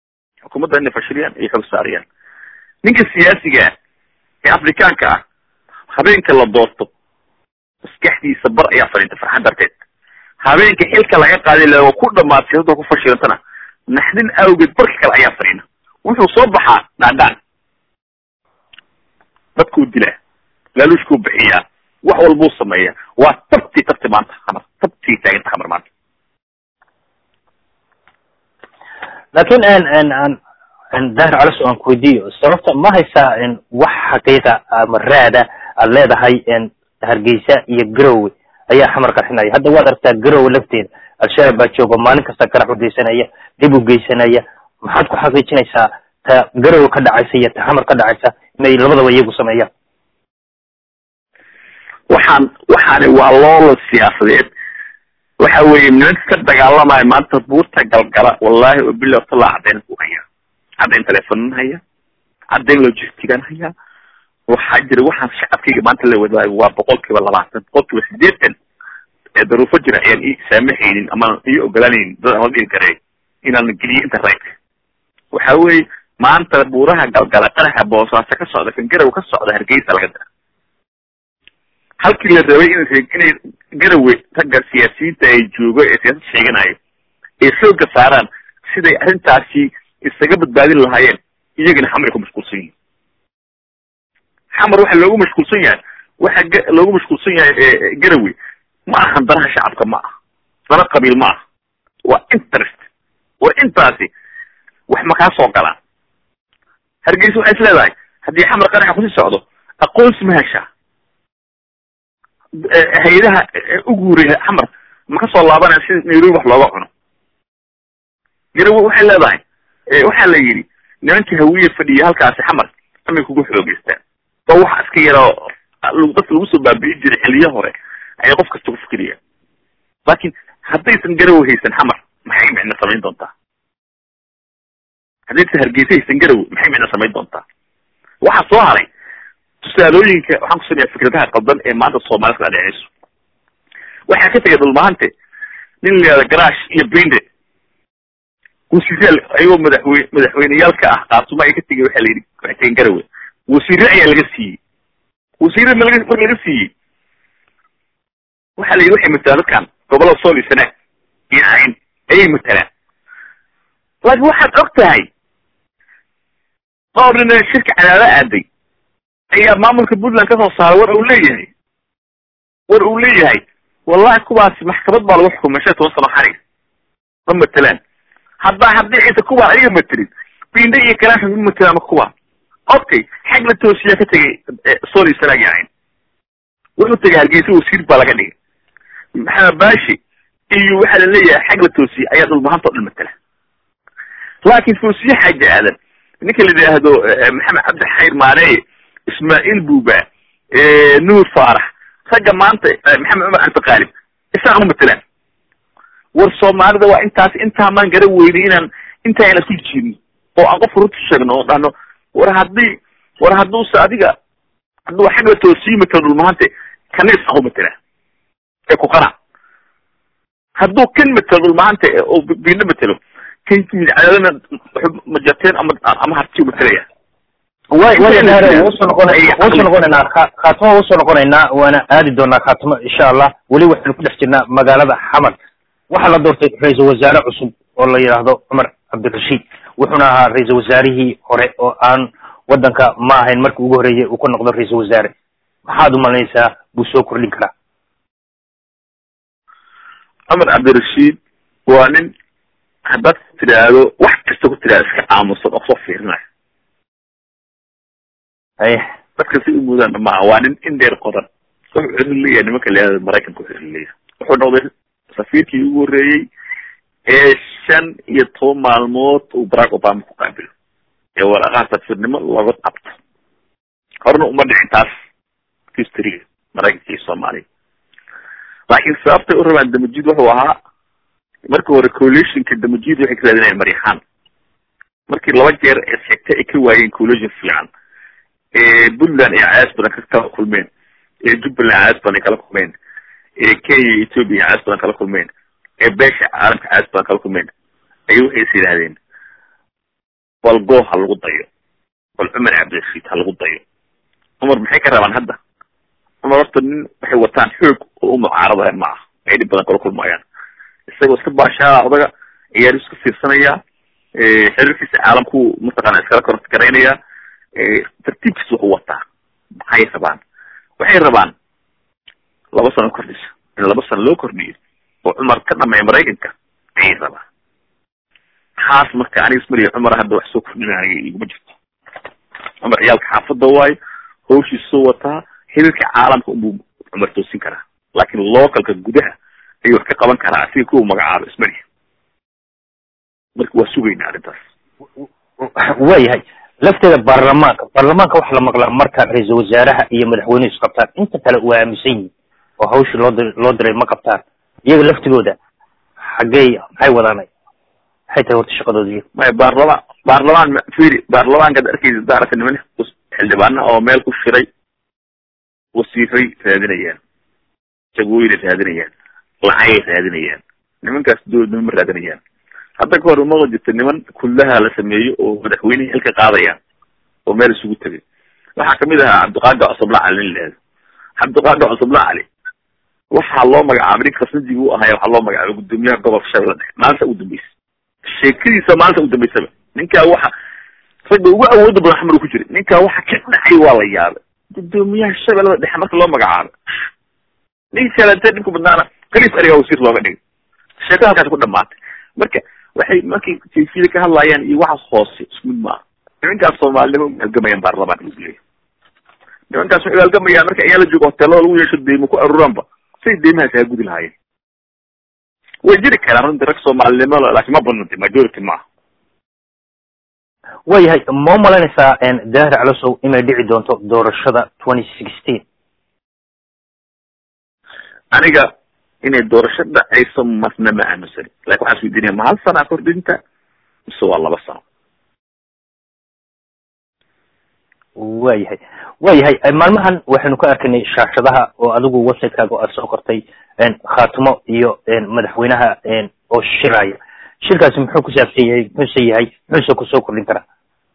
xukuumadda inay fashiliyaan iyo xoog saariyaan ninka siyaasiga ah ee afrikaanka ah habeenka la doorto maskaxdiisa bar ayaa fadhiinta farxad darteed habeenka xilka laga qaaday la ku dhamaad siyasada ku fashilantana naxdin awgeed barka kale ayaa fadhiina wuxuu soo baxaa dhaadhaan dadkuu dilaa laaluushkuu bixiyaa wax walbuu sameeya waa tabtii tabti maanta hamar tabtii taaganta hamar maanta laakin dahir calis aan ku weydiiyo sababta ma haysaa wax xaqiiqa ama raada aad leedahay hargeysa iyo garowe ayaa xamar qarxinaya hadda waad aragtaa garowe lafteeda al-shabaab baa jooga maalin kasta garax u geysanaya dib u geysanaya maxaad ku xaqiijinaysaa ta garowe ka dhacaysa iyo ta xamar ka dhacaysa inay labadaba iyagu sameeyaan waxaan waxaani waa loola siyaasadeed waxa weeye nimanka ka dagaalamaya maanta buurta galgala wallahi oo bilah tala caddayn ku haya caddayn telefonan haya caddayn logistigan haya waxaa jira waxaan shacabkayga maanta la wadaayo waa boqol kiiba labaatan boqol kiiba sideetan ee daruufo jira ayaan ii saamaxaynin ama ii ogolanaynin dad aan la dhigi karay inaan geliyo internetka waxa weeye maanta buuraha galgala qaraxa boosaaso ka socda kan garow ka socda hargeysa laga dira halkii la rabay in inay garowe ragga siyaasiyiinta ay joogo ee siyaasad sheeganayo ay xoogga saaraan siday arrintaasi isaga badbaadin lahaayeen iyagana xamar ay ku mashquulsan yihin xamar waxa loogu mashquulsan yahay waxa ga loogu mashquulsan yahay garowe ma ahan danaha shacabka ma aha dana qabiil ma aha waa interest war intaasi wax ma kaa soo galaan hargeysa waxay is leedahay haddii xamar qaraxa kusii socdo aqoonsi ma heshaa hay-adaha ugu horeeya xamar ma ka soo laabanaya si nairobi wax looga cuno garowe waxay leedahay waxaa la yidhi nimankii hawiye fadhiya halkaasi xamar amay kugu xoogeystaan oo waxa iska yaroo dadka lagu soo baabi'i jiray xiliyo hore ayay qof kasta ku fikiriyaan laakin haddaysan garowe haysan xamar maxay micno samayn doontaa haddaysan hargeysa haysan garowe maxay micno samayn doontaa waxaa soo haray tusaalooyinka waxaan ku sameeyaa fikradaha qaldan ee maanta soomaalida kala dheceyso waxaa ka tegay dhulmahante nin la yihahda garaash iyo binde wasiiraal ayagoo madaxweyne madaxweyneyaalka ah qaatuma ay ka tegay waxaa la yidhi waxay tegeen garowe wasiire ayaa laga siiyey wasiire ma laga mar laga siiyey waxaa la yidhi waxay matalaan dadkan gobolada sool iyo sanaag iyo cayn ayay matalaan laakiin waxaad og tahay dhowr nin shirka cadaada aaday ayaa maamulka puntland kasoo saaray war uu leeyahay war uu leeyahay wallahi kuwaasi maxkamad baa lagu xukumay shan toban sano xarig ma matelaan haddaa haddii ciisa kuwaan ayaga matelin binde iyo garaash ma matelaan kuwa okay xag la toosiyaa ka tegay soli sanaag yahayn wuxuu tegay hargeysa wasiir baa laga dhigay maxamed baashi iyo waxaa la leeyahay xag la toosiye ayaa dhulmahanta o dhan matela laakiin foosiye xaaja aadan ninka la yidhaahdo maxamed cabdi xayr maareye ismaaciil buuba nuur faarax ragga maanta maxamed cumar cabdiqaalib isaan uma matelaan war soomaalida waa intaas intaa maan gara weynay inaan intaa ina ku jiidno oo aan qofka runta sheegno oo dhahno war haddii war hadduuse adiga hadduu xag la toosii matelo dhulmahante kana isaan u matelaa ee ku qanac hadduu kan matelo dhulmahante oo biino matelo kan cadaadana majateen ama ama harti matelaya way way usoo noqon usoo noqonaynaa ka khaatimo usoo noqonaynaa waana aadi doonaa khaatimo insha allah weli waxaynu ku dhex jirnaa magaalada xamar waxaa la doortay ra-iisul wasaare cusub oo la yidhaahdo cumar cabdirashiid wuxuuna ahaa ra-iisul wasaarihii hore oo aan waddanka ma ahayn markii ugu horreeyay uu ka noqdo ra-iisul wasaare maxaad umalanaysaa buu soo kordhin karaa cumar cabdirashiid waa nin haddaad tidhaahdo wax kasta ku tidhahdo iska aamusan oo soo fiirinayo haye dadka si umuudaan maaha waa nin in dheer qodan wuxuu xiriir leeyahay nimanka leeyahay maraykanka u xiriir leeyahay wuxuu noqday safiirkii ugu horreeyey ee shan iyo toban maalmood uu barack obama ku qaabilo ee waraqaha safiirnimo looga qabto horena uma dhicin taas historyga maraykanka iyo soomaaliya laakiin sababtay u rabaan damajid wuxuu ahaa markii hore coalitionka damajid waxay ka raadinayaan maryaxaan markii laba jeer ee sheegtay ay ka waayeen coalition fiican puntland ay caas badan kala kulmeen jubbaland caas badan ay kala kulmeen kenya iyo ethoopia caas badan kala kulmeen beesha caalamka caas badan kala kulmeen ay waxay is yidhahdeen bal go ha lagu dayo bal cumar cabdirashiid ha lagu dayo cumar maxay ka rabaan hadda cumar horta nin waxay wataan xoog oo u mucaaradaya ma aha ay dhib badan kala kulmayaan isagoo iska baashaa odaga ciyaar iska fiirsanaya xiriirkiisa caalamku mataqaana iskala korgaraynaya tartiibkiisa wuxuu wataa maxay rabaan waxay rabaan laba sano kordhisa in laba sano loo kordhiyo oo cumar ka dhameeya maraykanka ayay rabaan taas marka aniga ismaliya cumar hadda wax soo kordhinaya iguma jirto cumar ciyaalka xaafadda waayo hawshiisa soo wataa xiriirka caalamka unbuu cumar toosin karaa laakin localka gudaha ayuu wax ka qaban karaa asiga kuwa magacaabo ismaliya marka waa sugayna arrintaas waayahay lafteeda baarlamaanka baarlamaanka waxa la maqlaa marka ra-iisul wasaaraha iyo madaxweynuhu is qabtaan inta kale waa aaminsan yihin oo hawshii loo dir loo diray ma qabtaan iyaga laftigooda xaggey maxay wadaanay maxay tahay horta shaqadoodi maya baarlamaan baarlamaan firi baarlamaankaad arkeysa daarata niman xildhibaana oo meel ku shiray wasiiray raadinayaan jagooyinay raadinayaan lacagay raadinayaan nimankaas dowladnimo ma raadinayaan hadda ka hor umaqo jirta niman kullaha la sameeyo oo madaxweynihii xilka qaadayaan oo meel isugu tegay waxaa kamid ahaa cabdiqaadir cusubla cali nin lahado cabdiqaadir cusubla cali waxaa loo magacaabay ninka khasnadii u ahaya waxaa loo magacaabay guddoomiyaha gobolka shabeelle dhexe maalinta ugu dambeysa sheekadiisa maalinta ugu dambeysaba ninkaa waxa ragga ugu awooda badan xamar ku jiray ninkaa waxa ka dhacay waa la yaabay guddoomiyaha shabeellada dhexe marka loo magacaabay ninka kalete dhibku badnaana khaliif ariga wasiir looga dhigay sheekada halkaas ku dhamaatay marka waxay markay jayfiyada ka hadlayaan iyo waxaas hoose isku mid maaha nimankaas soomaalinimo halgamayaan baarlamaanka lagu leeyahy nimankaas waxay halgamayaan marka ayaa la joogo hoteelada lagu yeesho deymo ku aruuraanba say deymahaas haa gudi lahaayeen way jiri karaan runtii rag soomaalinimo laakiin ma badnanti majority maaha waayahay ma umalaynaysaa daahir calosow inay dhici doonto doorashada twenty sixteen aniga inay doorasho dhacayso marna ma aaminsani lakin waxaan isweydiinaya ma hal sana kordhinta mise waa laba sano waayahay waayahay maalmahan waxaynu ka arkaynay shaashadaha oo adigu websitekaga aad soo qortay khaatimo iyo madaxweynaha oo shiraya shirkaasi muxuu ku saabsan yahay muxuuse yahay muxuuse kusoo kordhin karaa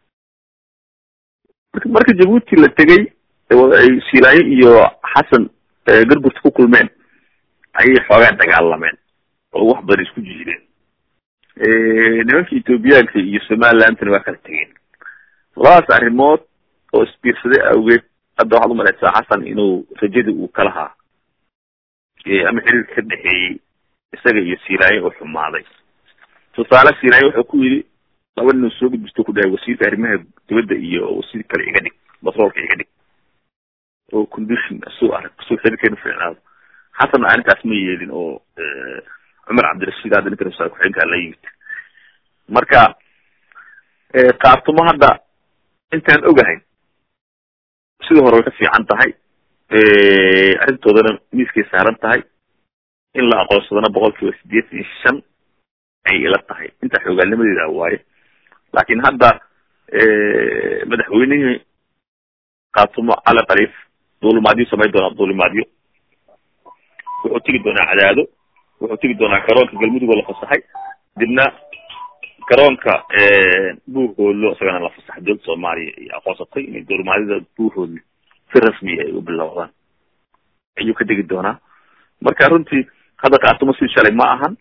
marka marka jabuuti la tegay ay silaayo iyo xasan garburta ku kulmeen ayay xoogaa dagaalameen oo wax badan isku jiideen nimanka ethoobiyaanka iyo somalilandna waa kala tegeen labadaas arrimood oo isbiirsaday awgeed hadda waxaad umalaysaa xasan inuu rajadii uu ka lahaa ama xiriirka ka dhexeeyey isaga iyo silaayo oo xumaaday tusaale silaayo wuxuu ku yidhi laba nin soo gudbisto ku dhahay wasiirka arrimaha dibadda iyo wasiir kale iga dhig batroolka iga dhig oo condition suu arag suu xiriirkeenu fiicnaado xasanna arrintaas ma yeelin oo cumar cabdirashiid hadda ninka rasaal ku-xigeenka la yimid marka kaartumo hadda intaan ogahay sidii hore way ka fiican tahay arrintoodana miiskay saaran tahay in la aqoonsadana boqol kiiba sideetan iyo shan ay ila tahay intaa xoogaalnimadeeda waaye laakin hadda madaxweynihii kaatumo cali khaliif duulimaadyo samayn doonaa duulimaadyo wuxuu tegi doonaa cadaado wuxuu tegi doonaa garoonka galmudug oo la fasaxay dibna garoonka buuhoodlo isagana la fasaxay dowladda soomaaliya iyo aqoonsatay inay duulimaadyada buuhoodlo si rasmiya ay u bilowdaan ayuu ka degi doonaa marka runtii hadda kaatumo si shalay ma ahan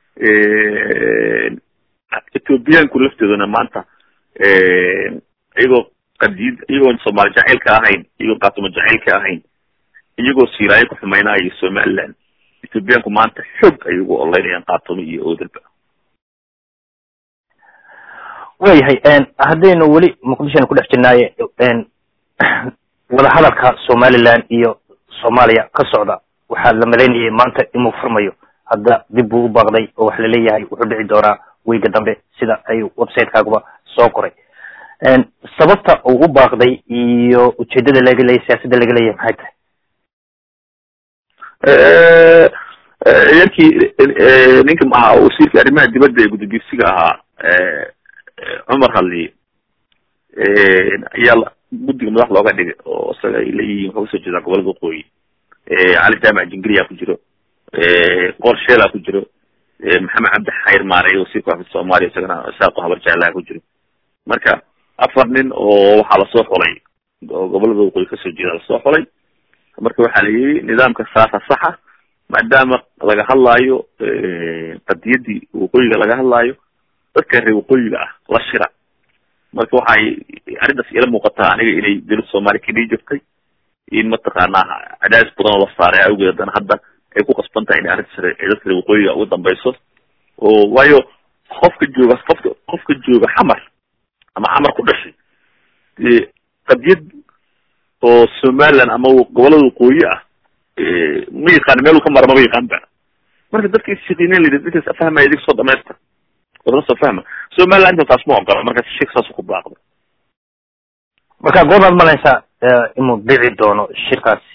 ethoobiyaanku lafteeduna maanta iyagoo qadiyad iyagoon soomaali jacaylka ahayn iyagoo kaatumo jacaylka ahayn iyagoo siiraayo ku xumaynayo somaliland ethoobiyaanku maanta xoog ayay ugu oleynayaan kaatumo iyo oodalba waayahay haddaynu weli muqdishoan ku dhex jirnaaye wadahadalka somaliland iyo soomaaliya ka socda waxaa la malaynayay maanta inuu furmayo hadda dib buu u baaqday oo waxa laleeyahay wuxuu dhici doonaa weyga dambe sida ay websitekaagaba soo qoray sababta uu u baaqday iyo ujeedada laga leeyahy siyaasadda laga leeyahay maxay tahay yarkii ninka maha wasiirka arrimaha dibadda ee gudagesiga ahaa cumar hadliye ayaa guddiga madax looga dhigay oo isaga ay leeyihiin waxaa usoo jeedaa gobolada waqooyi cali jaamac jingiriya ku jiro qoor sheela ku jiro maxamed cabdi xayr maarey wasiirka waxfid soomaaliya isagana saaqo habar jeclaha ku jiro marka afar nin oo waxaa lasoo xulay oo gobolada waqooyi kasoo jeeda lasoo xulay marka waxaa la yidhi nidaamka saasa saxa maadaama laga hadlaayo qadiyadii waqooyiga laga hadlaayo dadka reer waqooyiga ah la shira marka waxay arrintaas ila muuqataa aniga inay dowladda soomaaliya kadhii jirtay in mataqaanaa cadaadis badan oo la saaray awgeed haddana hadda ay ku qasban tahay inay arrintaas ay dadka reer waqooyiga ugu dambeyso oo waayo qofka jooga qofka qofka jooga xamar ama xamar ku dhashay dee qadiyad oo somaliland ama gobolada waqooyi ah ma yaqaan meel uu ka mara maba yaqaan ba marka dadka isyaqiineen la yidhi dadkaas afahmaya idig soo dhamaysta wadana soo fahma somaliland inta taas ma ogola marka shek saas ku baaqda marka goobaad malaysaa inuu dhici doono shirkaasi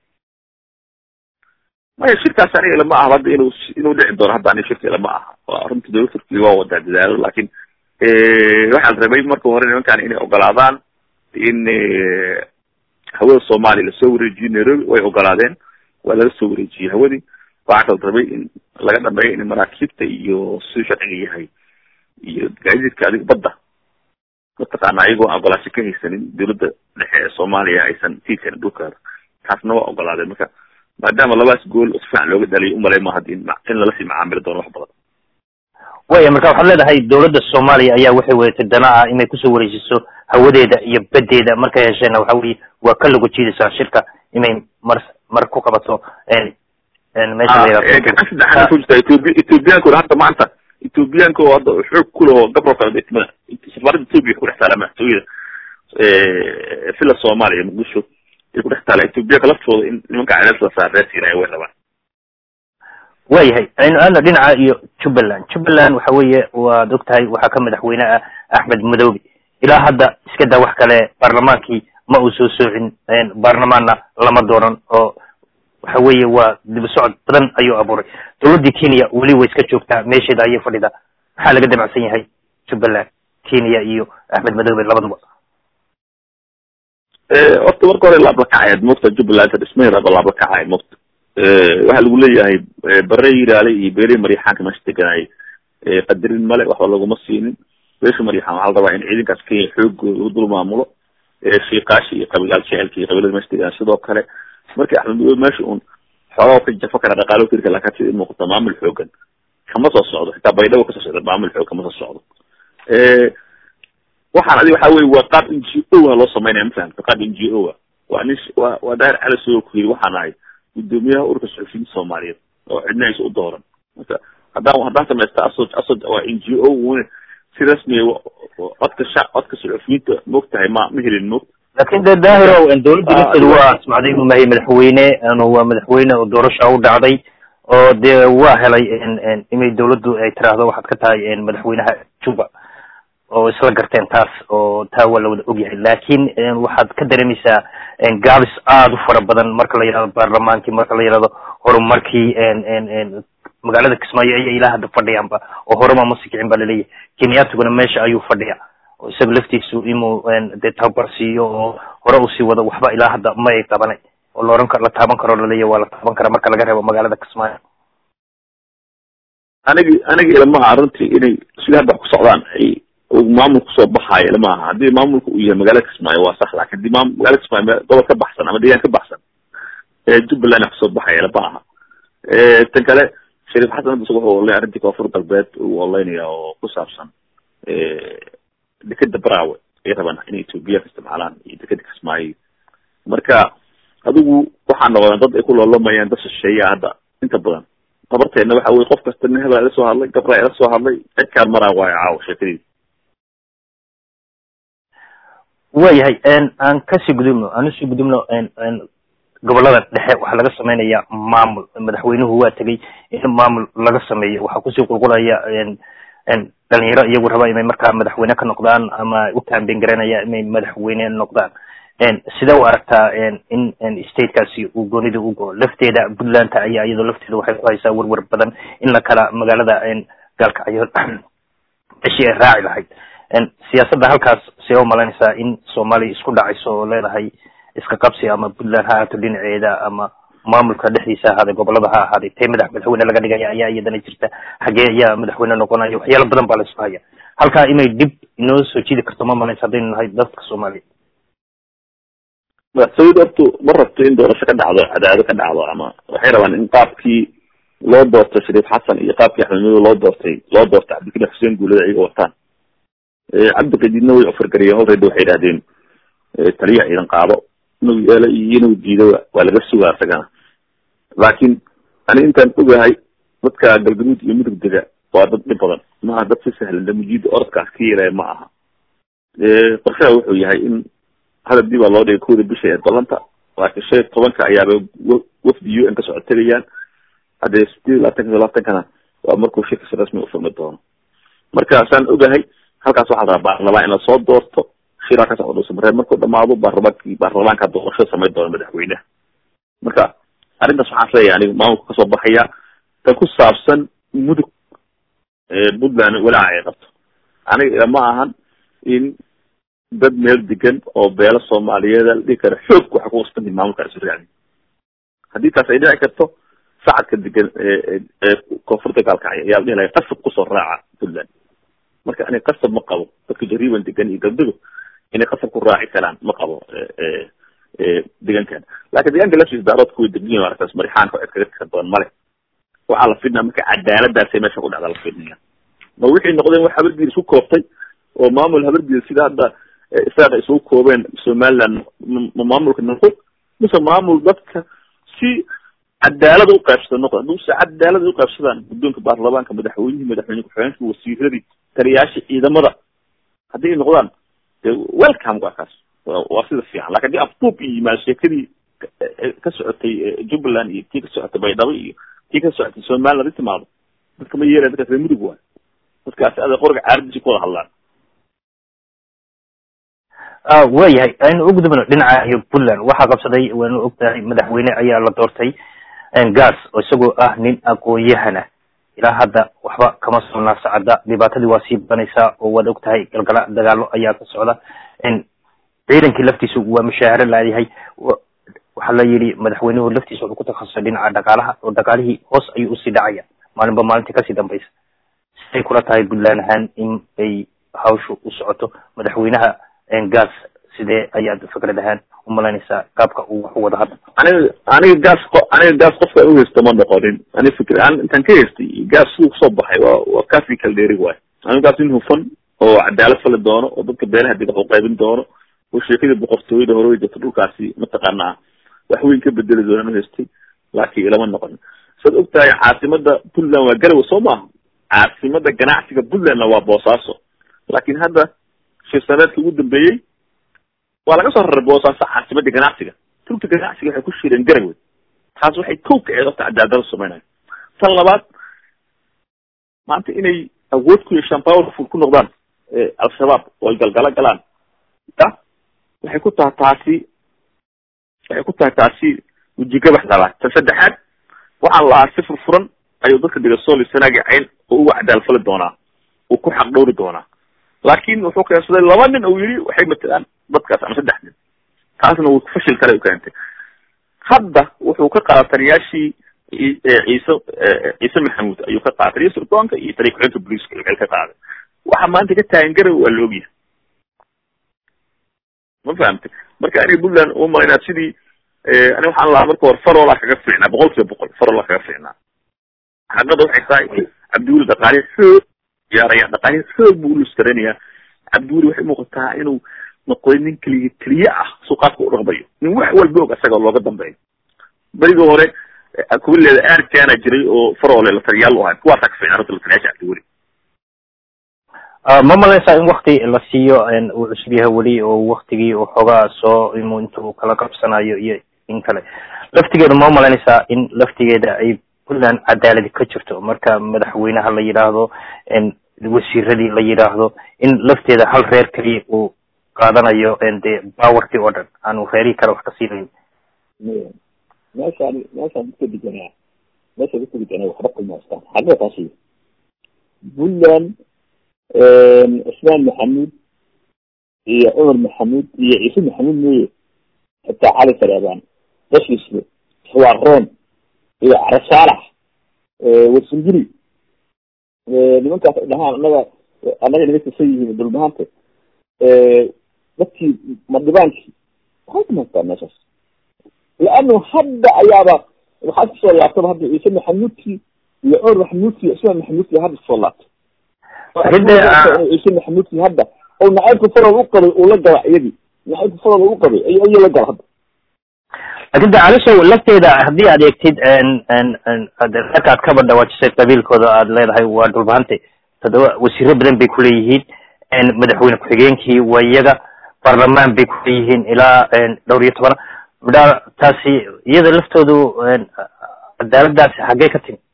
maya shirkaas aniga ilama aha hadda inuu inuu dhici doono hadda aniga shirka ilama aha waa runtii dowlad turkiga waa wadaa dadaalo lakin waxaa la rabay marka hore nimankan inay ogolaadaan in hawada soomaaliya lasoo wareejiyo nairobi way ogolaadeen waa laga soo wareejiyey hawadii waxaa kala rabay in laga dhameeyo in maraakiibta iyo siduu sharciga yahay iyo gaadiidka adig badda mataqaana ayagoo ogolaasho ka haysanin dowladda dhexe ee soomaaliya aysan sii karin dhulkaada taasna waa ogolaadeen marka maadaama labadaas gool si fiican looga dhaliyo umalay ma haddi in lala sii macaamili doono wax badan waya marka waxaad leedahay dowladda soomaaliya ayaa waxay wadatay dana ah inay kusoo wareejiso hawadeeda iyo badeeda markay hesheenna waxa weye waa ka lagu jiidaysaa shirka inay mar mar ku qabato meesha gacan saddexaad ku jirta ethobi ethoobiyaanku hadda maanta ethoobiyaanka oo hadda xoog ku leh oo gabolka degmada safaaradda ethoobia ku dhex taala madaxtooyada villa soomaaliya muqdisho ay ku dhex taala ethoobiyaanka laftooda in nimanka cadaadis la saarreesiinaya way rabaan waayahay aynu aadna dhinaca iyo jubbaland jubbaland waxa weeye waad og tahay waxaa ka madaxweyne ah axmed madoobe ilaa hadda iska daa wax kale baarlamaankii ma uu soo soocin baarlamaanna lama doonan oo waxa weeye waa dib socod badan ayuu abuuray dowladdii kenya weli way iska joogtaa meesheeda ayay fadhidaa maxaa laga damacsan yahay jubbaland kenya iyo axmed madoobe labaduba horta marka hore laablakacayd moogta jubbaland dhismaheedaba laablakacayd moogta waxaa lagu leeyahay bare yiraale iyo beere maryaxaanka meesha deganaaye qadarin male waxba laguma siinin beesha maryaxaan waxaa la rabaa in ciidankaas kenya xoogooda lagu dul maamulo shiikaashi iyo qabiilaal jecelka iyo qabiilada meesha deganaa sidoo kale markii axmed madoobe meesha un xoogaa ka jafo kara dhaqaalo tirka laakiin sida muuqata maamul xoogan kama soo socdo xitaa baydhabo kasoo socda maamul xoog kama soo socdo waxaan adi waxa weye waa qaab n g o a loo sameynaya mafahamta qaab n g o a waa nin waa waa daahir cali soo ku yiri waxaan ahay gudoomiyaha ururka suxufiyiinta soomaaliyeed oo cidna aysa u dooran marka haddaan haddaan samaysta asod asod waa n g o un si rasmiya codka sha codka suxufiyiinta moogtahay ma ma helin moogta lakin de daahirow dowladda lafteedu waa asmacday inuu mahay madaxweyne waa madaxweyne oo doorasha u dhacday oo dee waa helay inay dowladdu ay tiraahdo waxaad ka tahay madaxweynaha juba oo isla garteen taas oo taa waa la wada ogyahay lakin waxaad ka dareemaysaa gaabis aada u fara badan marka la yihahdo baarlamaankii marka la yihahdo horumarkii magaalada kismaayo ayay ilaa hadda fadhiyaanba oo horema ma sikicin ba laleeyahay kenyatuguna meesha ayuu fadhiya oo isaga laftiisu inuu dee tababar siiyo oo hore usii wado waxba ilaa hadda ma ay qabanay oo laoran karo la taaban karo laleeyahy waa la taaban karaa marka laga reebo magaalada kismaayo anigi aniga ilamaha arrintii inay sida hadda wax ku socdaan ay maamul kusoo baxaayo ilama aha haddii maamulka uu yahay magaalada kismaayo waa sax lakin hadii maam magaalada kismaayo me gobol ka baxsan ama deegaan ka baxsan jubbaland kusoo baxaya ilama aha tan kale shariif xasan hadda isaga wuxuu olay arrintii koonfur galbeed uu oleynaya oo ku saabsan dekeda braawe ay rabaan inay ethoobiyaanka isticmaalaan iyo dekeda kismaayo marka adigu waxaa noqdeen dad ay ku loolomayaan dad shisheeya hadda inta badan tabarteena waxa weye qof kasta nin hebel ila soo hadlay gabra ila soo hadlay cidkaan maraa waayo caawa sheekadiisa waayahay aan kasii gudubno aan usii gudubno gobolada dhexe waxaa laga sameynaya maamul madaxweynuhu waa tegay in maamul laga sameeyo waxaa kusii qulqulaya dhalinyaro iyagu raba inay markaa madaxweyne ka noqdaan ama u kaambeyn garanaya inay madaxweyne noqdaan sidee u aragtaa in statekaasi uu goonida u go lafteeda puntlandta ayaa iyadoo lafteeda waxay ku haysaa werwer badan in la kala magaalada gaalkacyo meshii ay raaci lahayd siyaasadda halkaas see u malaynaysaa in soomaaliya isku dhacayso oo leedahay iska qabsi ama puntland ha ahaato dhinaceeda ama maamulka dhexdiisa ahaaday gobolada ha ahaaday tee madax madaxweyne laga dhigaya ayaa iyadana jirta xagee ayaa madaxweyne noqonaya waxyaalo badan baa la isku haya halkaa inay dhib inoo soo jidi karto ma malaysa haddaynu nahay dadka soomaaliya madaxtooyadu hortu ma rabto in doorasho ka dhacdo cadaado ka dhacdo ama waxay rabaan in qaabkii loo doortay shariif xasan iyo qaabkii axmed madow loo doortay loo doortay cabdikariim xuseen guulada ayaga wataan cabdiqadiidna way ofargariyeen already waxay idhahdeen taliyaha ciidan qaado inuu yeelo iyo inuu diido waa laga sugaa isagana laakiin ani intaan ogahay dadka galgaduud iyo mudug dega waa dad dhib badan maaha dad si sahlan damujiida orodkaas ka yeelaya ma aha qorshaha wuxuu yahay in hadab dib baa loo dhigay kowda bisha ee balanta laakiin shan iyo tobanka ayaaba wafdi u n ka soco tegayaan haddee sideed labaatanka iyo labaatankana waa markuu shirkasi rasmi ufurmi doono marka saan ogahay halkaas waxaa rabaa baarlamaan in lasoo doorto shiraa ka socdo samareeb markuu dhamaado baarlamaankii baarlamaanka doorasho samayn doona madaxweyneha marka arrintaas waxaan isleeyahay aniga maamulka kasoo baxaya tan ku saabsan mudug puntland walaaca ay qabto aniga ilama ahan in dad meel degan oo beelo soomaaliyeed la dhihi kara xoog waxa ku wasbanti maamulka isu raacdi haddii taas ay dhici karto sacadka degan ee koonfurta gaalkacya ayaa la dhihi lahay qasab kusoo raaca puntland marka ani qasab ma qabo dadka jariiban degan iyo galdugo inay qasab ku raaci karaan ma qabo deegaankan lakin deegaanka laftiisa daaroodka way degan yihin arkaas marixaanka cid kaga tika badan male waxaa la fidnaa marka cadaaladaasay meesha ku dhacda la fidnaya ma wixii noqdeen wax habargiir isku kooftay oo maamul habargiir sida hadda israaqa isugu koobeen somaliland ma maamulka noqo mise maamul dadka si cadaalad u qaybsada noqo hadduu si cadaalad u qaybsadaan guddoonka baarlamaanka madaxweynihii madaxweyne ku-xigeenka wasiiradii taliyaasha ciidamada haddii ay noqdaan welcome waa kaas waa sida fiican lakin haddii afduub iyo yimaado sheekadii ka socotay jubbaland iyo tii ka socotay baydhabo iyo tii ka socotay somaliland i timaado dadka ma yeelaya dadkaas reer mudug waay dadkaasi ada qoriga caaradiisi ku wada hadlaan waayahay aynu ugudubno dhinaca iyo puntland waxaa qabsaday waanu ogtahay madaxweyne ayaa la doortay gas oo isagoo ah nin aqoon-yahan ah ilaa hadda waxba kama soo naasacada dhibaatadii waa sii badanaysaa oo waad ogtahay galgala dagaalo ayaa ka socda ciidankii laftiisu waa mushaaharo laayahay waxaa la yidhi madaxweynuhu laftiisa wuxuu ku takhasusay dhinaca dhaqaalaha oo dhaqaalihii hoos ayuu usii dhacaya maalinba maalintii kasii dambaysa siday kula tahay puntland ahaan in ay hawshu u socoto madaxweynaha gas sidee ayaad fikrad ahaan umalaynaysaa qaabka uu wax u wada hadda aniga aniga gas aniga gas qofka aan uhaysto ma noqonin ani fikr aan intaan ka haystay gas siduu kusoo baxay waa waa kaasi kala dheeri waay aniga gas in hufan oo cadaalad fali doono oo dadka beelaha dega wax u qaybin doono oo sheekadii boqortooyada hore way jirta dhulkaasi mataqaanaa wax weyn ka bedeli doonaan uhaystay laakiin ilama noqonin saad og tahay caasimada puntland waa garowe soo maaha caasimada ganacsiga puntlandna waa boosaaso laakiin hadda shir saneedka ugu dambeeyey waa laga soo raray boosaaso caasimadii ganacsiga turka ganacsiga waxay ku shireen garowe taas waxay kow kaceed horta cadaalada samaynayo tan labaad maanta inay awood ku yeeshaan powerful ku noqdaan al-shabaab oo ay galgalo galaan ya waxay ku tahay taasi waxay ku tahay taasi wejigabax labaad tan saddexaad waxaan la ahaa si furfuran ayuu dadka dhiga sooli sanaagi cayn oo uga cadaal fali doonaa uu ku xaq dhowri doonaa laakin wuxuu keensaday laba nin oo yidhi waxay matalaan dadkaas ama saddex nin taasna wuu fashil kale u keentay hadda wuxuu ka qaaday taliyaashii ciise ciise maxamuud ayuu ka qaaday taliya sirdoonka iyo taliya ku-xigeenka booliiska xil ka qaaday waxa maanta ka taagan garow waa la ogyahay ma fahamtay marka aniga puntland uma malaynaa sidii ani waxaan lahaa marka hore faroolaa kaga fiicnaa boqol kiiba boqol faroolaa kaga fiicnaa xaqada waxay tahay cabdiweli dhaqaale xoog ciyaaraya dhaqaale xoog buu uluskaraynayaa cabdiweli waxay muuqataa inuu noqday nin keliya keliye ah suuqaadka u dhaqmayo nin wax walba og isaga looga dambeeyo berigii hore kubileeda aarkaana jiray oo faroole la taliyaal u ahay kuwaasaa ka fiicnaa horta la taliyaasha cabdiweli ma malaysaa in wakti la siiyo uu cusub yahay weli oo waktigii uu xoogaa soo imu intuu kala qabsanayo iyo in kale laftigeeda ma malaynaysaa in laftigeeda ay puntland cadaaladi ka jirto marka madaxweynaha la yidhaahdo wasiiradii la yidhaahdo in lafteeda hal reer keliya uu qaadanayo dee bawarkii oo dhan aanu reerihii kale wax ka siinayn meeshaan meeshaan dadka deganaa meesha dadka deganaa waxba qimaastaan xagga taasi puntland cusmaan maxamuud iyo cumar maxamuud iyo ciise maxamuud mooye xitaa cali saleebaan bashisle xawaaroon iyo carasaalax warsingili nimankaas ay dhahaan annaga annaga naga tirsan yihiin dhulbahanta dadkii madhibaankii waxay kumaystaa meeshaas laanu hadda ayaaba waxaa kusoo laabtaba hadda ciise maxamuudkii iyo cumar maxamuudkii ismaan maxamuudkii hadda kusoo laabtay ciise maxamuudkii hadda oo nacaybka farol u qabay uu la gala iyadii nacaybka farol u qabay ay ayuu la gala hadda laakin de calisow lafteeda haddii aad eegtid marka aad kaba dhawaajisay qabiilkooda aad leedahay waa dhulbahante toddoba wasiiro badan bay kuleeyihiin madaxweyne ku-xigeenkii waa iyaga baarlamaan bay kuleeyihiin ilaa dhowr iyo toban midhaa taasi iyada laftoodu cadaaladaasi xaggee ka timi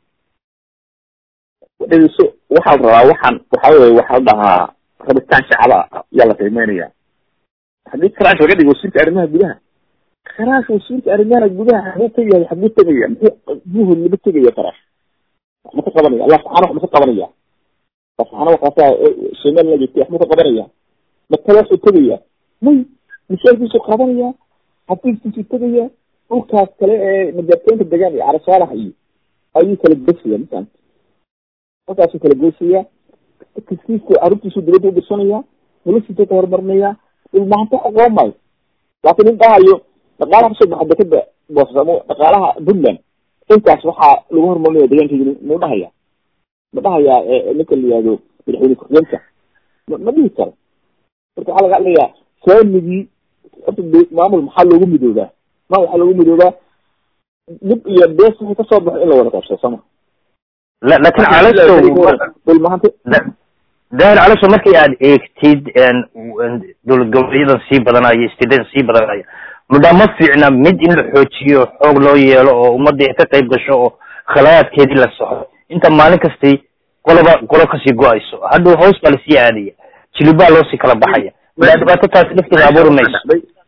dhegeyso waxaa la rabaa waxaan waxa weye waxaa la dhahaa rabitaan shacaba yaa la qiimeynaya haddii karaash laga dhigo wasiirka arrimaha gudaha karaash wasiirka arrimaha gudaha xaguu tegaya xaguu tegaya muxuu buhol lama tegaya karaash wax ma ka qabanaya allah subxaana wax ma ka qabanaya allah subxaana wakaasaa somaliland joogtay wax ma ka qabanaya matala waxuu tegaya may mishaarkiisuu qabanaya xafiiskiisuu tegaya dhulkaas kale ee majaarteynta degaan iyo carasaalaha iyo ayuu kala goysaya masan halkaasuu kala goysaya kiskiisu carruurtiisu dibadda u dirsanaya noloshiisa ka horumarinaya dhulmahanto aqoon maayo laakiin nin dhahayo dhaqaalaha kasoo baxa dekada boosamo dhaqaalaha puntland intaas waxaa lagu horumarinaya deegaankeedi mau dhahaya ma dhahayaa ninka la yihahdo madaxweyne ku-xigeenka ma dhihi karo marka waxaa laga hadlayaa saamigii horta maamul maxaa loogu midoobaa maamul waxaa loogu midoobaa dhib iyo bees waxay kasoo baxo in la wada qabsado sama lakin calasow dhulmahanta daahir calasow markii aad eegtid dowlad goboleeyadan sii badanaya istidadan sii badanaya mudhaa ma fiicna mid in la xoojiyo xoog loo yeelo oo ummadii ay ka qayb gasho oo khalayaadkeedii la soxo inta maalin kastay qoloba qolo kasii go-ayso hadhow hoos baa lasii aadaya jilibaa loosii kala baxaya ilaa dhibaato taasi lafteeda abuuri mayso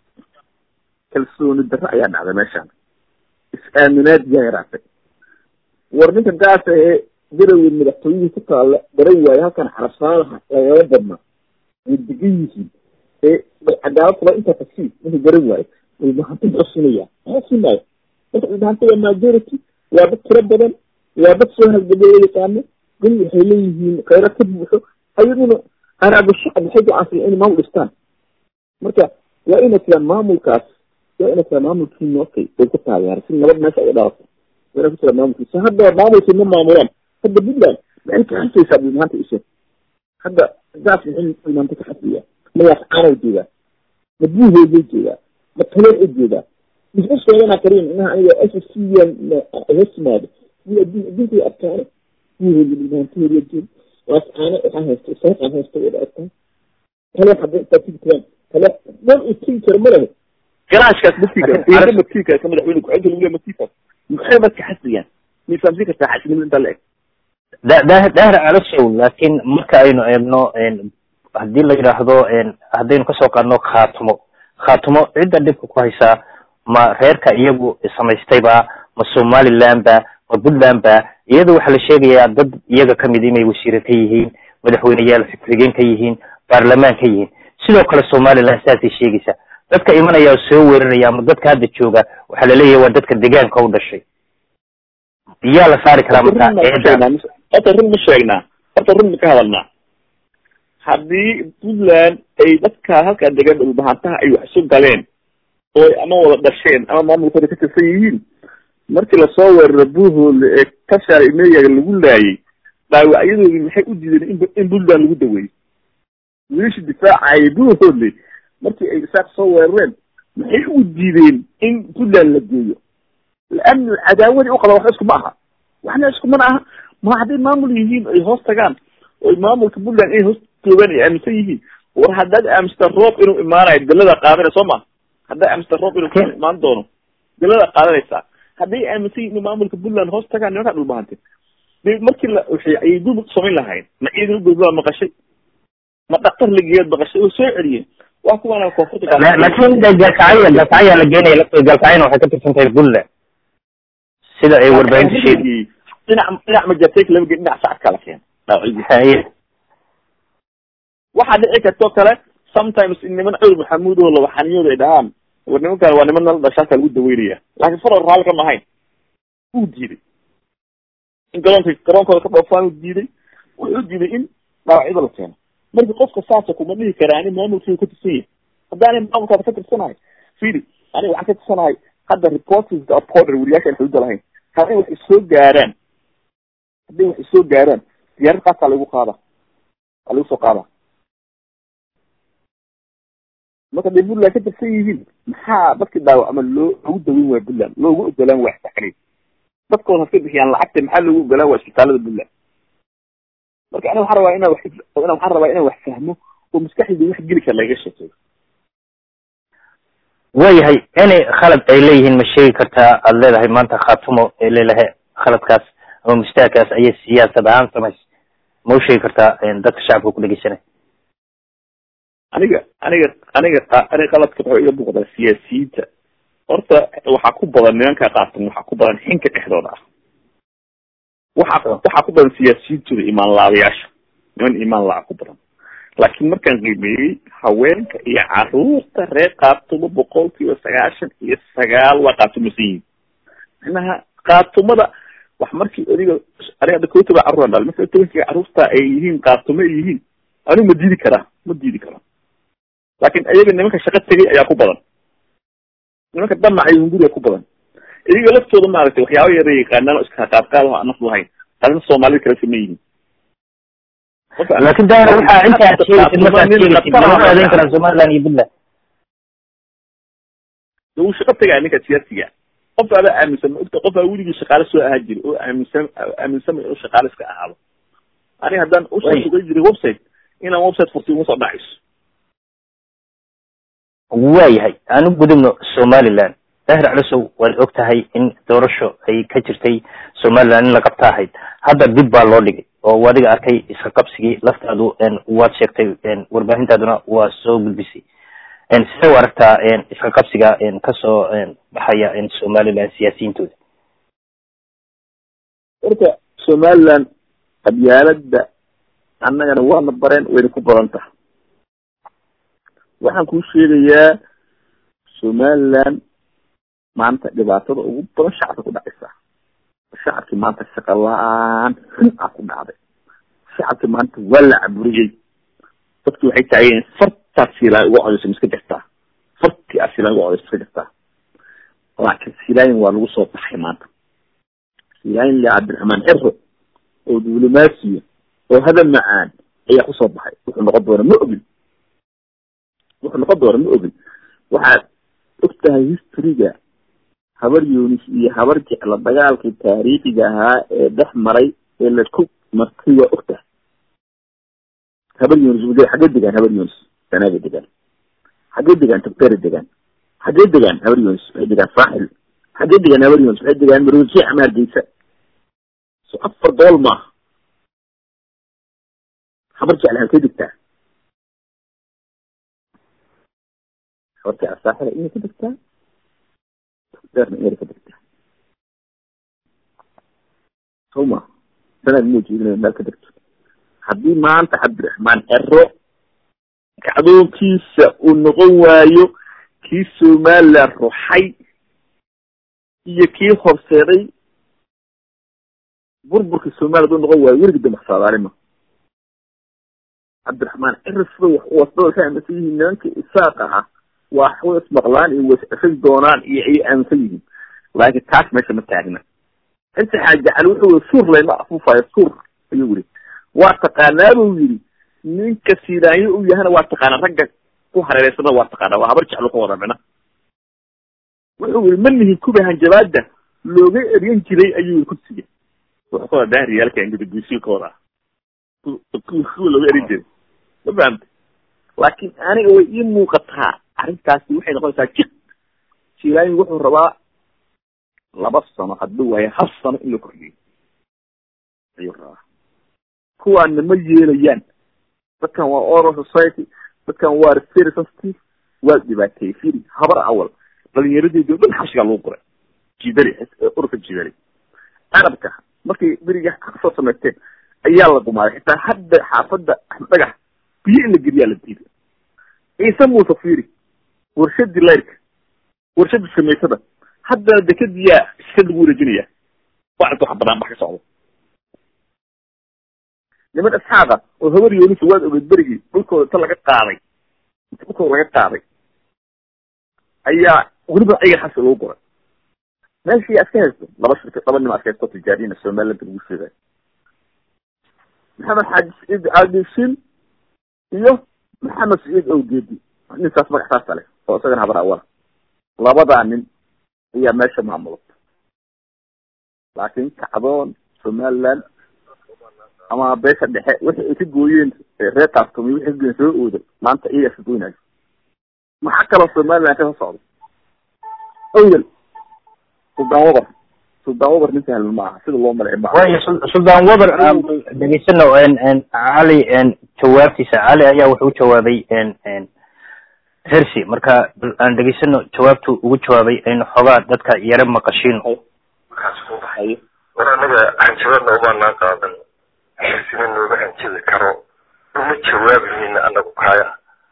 kalsooni darro ayaa dhacday meeshaan is-aaminaad yaa yaraatay war ninka gaasa ee garowe madaxtooyihii ku taalla garan waayo halkan xarasaalaha lagala badna way degan yihiin ee cadaalad kula intaa tagsi ninka garan waayo dhulbahanta muxuu siinaya maxuu siinaayo marka dhulbahanta waa majority waa dad tiro badan waa dad soo halgabay oo yaqaano dun waxay leeyihiin khayra ka buuxo ayaguna qaraabo shacab waxay go-aansan inay maamul dhistaan marka waa ina tiraa maamulkaas waa ina tiraa maamulkii nookay way ku taageeray si nabad meesha ay dhalato waa ina ku tiraa maamulkiisa hadda maamulkii ma maamulaan hadda puntland maxay ka xasaysaa dhulmaanta ishe hadda gaas maxay dhulmaanta ka xasaya magaas caanow joogaa ma buuhoodoo joogaa ma taloor u joogaa muxuu sheeganaa karin inaha aniga s s c hoos timaado adduunka adkaane buuhooda dhulmaantaheeda joog waas caano waxaa haysta saaqaan haysta wada adkaan talo hadda intaa tigi karaan talo dhan uu tigi karo ma lehe garaashkaas ma tigi karo iida ma tigi karo ka madaxweyne ku-xigeenka lagu leeya ma tigi karo maxay marka xasiyaan ma fahamsin kartaa xasinimada intaa la eg daahir daahir calasow laakiin marka aynu eegno haddii la yidhaahdo haddaynu kasoo qaadno khaatumo khaatumo cidda dhibka ku haysaa ma reerka iyagu samaystayba ma somaliland ba ma puntland ba iyada waxaa la sheegayaa dad iyaga kamid inay wasiire ka yihiin madaxweyneyaal ku-xigeen ka yihiin baarlamaan ka yihiin sidoo kale somaliland saasay sheegaysaa dadka imanaya oo soo weeraraya ama dadka hadda jooga waxaa laleeyahay waa dadka deegaanka u dhashay yaa la saari karaa marka eeda horta run ma sheegnaa horta run ma ka hadalnaa haddii puntland ay dadka halkaa degan dhulbahantaha ay wax isu galeen oo ay ama wada dhasheen ama maamulkooda ka tirsan yihiin markii lasoo weeraro buuhoole ee kashaar imeyaga lagu laayay dhaawacyadoodii maxay u diideen in in puntland lagu daweeyo wiilashii difaacayay buuhoole markii ay isaaq soo weerareen maxay u diideen in puntland la geeyo laanu cadaawadii u qaba waxba isku ma aha waxna isku mana aha ma hadday maamul yihiin ay hoos tagaan oy maamulka puntland inay hoos joogaan ay aaminsan yihiin war haddaad aaminsta roob inuu imaanayo dalada qaadanay soo ma haddaad aaminsta roob inuu ka imaan doono dalada qaadanaysaa hadday aaminsan yihin in maamulka puntland hoos tagaan nimankaa dhulbahante de markii la waxay ayay dul samayn lahayn ma ciidan ugolbaa maqashay ma dhaktar lageeyaad maqashay way soo celiyeen waa kuwaana koonfurta laakin de galkacyo galkacyaa la geenaya lafteeda galkacyana waxay ka tirsan tahay puntland sida ay warbaahinta sheegi dhinac dhinac majartayk lama gelin dhinac sacadkaa la keena dhaawacyadii waxaa dhici kartoo kale sometimes in niman cawr maxamuud oo laba xaniyooda ay dhahaan war nimankan waa niman nala dhashaaka lagu daweynaya laakiin faror raalli kama ahayn wuu diiday in garoonka garoonkooda ka dhoofaan uu diiday wuxuu diiday in dhaawacyada la keeno marka qofka saasa kuma dhihi kara ani maamulkii ka tirsan yahay haddaani maamulkaada ka tirsanahay fili aniga waxaan ka tirsanahay hadda reporters of border weriyaasha aan xuduuda lahayn hadday wax isoo gaaraan hadday wax isoo gaaraan diyaarad qaasaa lagu qaada waa lagu soo qaada marka day puntland ka tirsan yihiin maxaa dadkii dhaawacma loo loogu daweyn waaya puntland loogu ogolaan waa taxriib dadkooda haska bixiyaan lacagta maxaa loogu ogolaan waa isbitaalada puntland marka aniga waxaan rabaa inaan wax ina waxaan rabaa inaan wax fahmo oo maskaxdayda wax geli kara lagaga sheekeeyo waayahay inay khalad ay leeyihiin ma sheegi kartaa aada leedahay maanta khaatumo ee leelahay khaladkaas ama mustaakaas ayay siyaasad ahaan samays ma u sheegi kartaa dadka shacabka ku dhegeysanay aniga aniga aniga aniga qaladka wuxuu iga muuqdaa siyaasiyiinta horta waxaa ku badan nimanka qaatan waxaa ku badan xinka dhexdooda ah waxaa waxaa ku badan siyaasiyiintooda imaan laabayaasha niman imaan laa ku badan laakiin markaan qiimeeyey haweenka iyo caruurta reer qaatumo boqol kiiba sagaashan iyo sagaal waa qaatumasan yihiin macnaha qaatumada wax markii adiga aniga hadda kow toban carruur dhal marka tobankiga carruurta ay yihiin qaatumo ay yihiin anigu ma diidi karaa ma diidi karaa laakin iyaga nimanka shaqo tegay ayaa ku badan nimanka damaca iyo hunguriga ku badan iyaga laftooda maaragtay waxyaaba yara yaqaanaan oo iska qaadqaadaho aan naf lahayn taasna soomaalida kale sama yihiin laakin da waxaa inta aad sheegaysid markaad sheegaysid lama adeyn karaa somaliland iyo puntland de wuu shaqo tegaya ninka siyaasiga qof adaa aaminsan ma ogta qof aa weligii shaqaale soo ahaa jiri oo aaminsan aaminsanay inuu shaqaale iska ahaado aniga haddaan usoo sugay jiray website inaan website furtay uma soo dhacayso waayahay aan u gudubno somaliland daahir calisow waad og tahay in doorasho ay ka jirtay somaliland in la qabta ahayd hadda dib baa loo dhigay oo adiga arkay iska qabsigii laftaadu waad sheegtay warbaahintaaduna waa soo gudbisay sidee u aragtaa iska qabsiga kasoo baxaya somaliland siyaasiyiintooda horta somaliland qabyaalada annagana waana bareen wayna ku badan taha waxaan kuu sheegayaa somaliland maanta dhibaatada ugu badan shacabka ku dhacaysa shacabkii maanta shaqa la-aan xun a ku dhacday shacabkii maanta waa la caburiyey dadki waxay taageen fartaa siilaayn uga codeysa ma iska jirtaa fartii a siilaayn uga codeysa iska jirtaa laakiin siilaayin waa lagu soo baxay maanta siilaayin le cabdiraxmaan xero oo diblomaasiya oo hadal macaan ayaa kusoo baxay wuxuu noqon doona ma ogin wuxuu noqon doona ma ogin waxaad og tahay historyga habar yunis iyo habar jecla dagaalkii taariikhiga ahaa ee dhex maray ee la ku martay waa og tahay habar yunis xaggee degaan habar yunis sanaaga degaan xaggee degaan tagtere degaan xaggee degaan habar yunis waxay degaan saaxil xaggee degaan habar yunis waxay degaan maroojiya ama hargeysa so afar dool maaha habar jecla halkay degtaa habar jecla saaxila inay ka degtaa deerna inay ka degtaa soma sanaad ma jeedinaya meel ka degto haddii maanta cabdiraxmaan cero kacdoonkiisa uu noqon waayo kii somaliland ruxay iyo kii horseeday burburkii somaliland u noqon waayo weligii damaxsaadaarima cabdiraxmaan cero sida wax wasdada waxay aaminsan yihiin nimanka isaaqa ah waa way ismaqlaan iyo wasceshay doonaan iyo ayay aaminsan yihiin laakiin taas meesha ma taagna inta xaajacal wuxuu suur layma afuufayo suur ayuu yiri waa taqaanaa buu yidhi ninka sidaanyo u yahana waa taqaana ragga ku hareereysana waa taqaana waa habar jeclo ka wada mina wuxuu yiri ma nihin kuba hanjabaada looga eryan jiray ayuu yiri kursiga wuxuu ka wada dahriyaalka ingadaguusiilkooda kuwa looga erin jiray ma fahamta laakiin aniga way ii muuqataa arrintaasi waxay noqonaysaa jiq silaayin wuxuu rabaa laba sano hadduu waayo hal sano in la kordhiyo ayuu rabaa kuwaana ma yeelayaan dadkan waa oral society dadkan waa very sensitive waa dhibaateeyey firi habar awal dhalinyaradeydi o dhan xabshigaa lagu qoray jidali ururka jidali arabka markay beriga kasoo samaysteen ayaa la gumaaday xitaa hadda xaafadda axmed dhagax biyo in la geliyaa la diiday ciise muuse firi warshadii layrka warshadii samaysada haddana dekadiyaa iska lagu wareejinaya waa arta wax banaan bax ka socdo niman isxaaqa oo habar yoonisa waad ogeed berigii dhulkooda inta laga qaaday inta dhulkooda laga qaaday ayaa weliba ayaga xasi lagu guray meeshii aska haysto laba shirka laba nim aska haysto tijaariyina somaliland lagu sheegay maxamed xaaji saciid caadishin iyo maxamed saciid owgeedi ninkaas magacsaasa leh oo isagana habar awala labadaa nin ayaa meesha maamulata laakiin kacdoon somaliland ama beesha dhexe wixii ay ka gooyeen reer kaartumi wixii ka gooyeen soo ooda maanta iyagaa ka goynayo maxaa kaloo somaliland kasoo socda awel suldaan wabar suldaan wabar nin sahlan ma aha sida loo malay ma waayo suldaan wabar dhegeysano cali jawaabtiisa cali ayaa wuxuu u jawaabay hersi marka aan dhegeysano jawaabtu ugu jawaabay aynu xoogaa dadka yare maqashiino markaas ku baxayo war anaga hanjabadna umaanaan qaadan hersina nooma hanjabi karo uma jawaabayna anagu kaya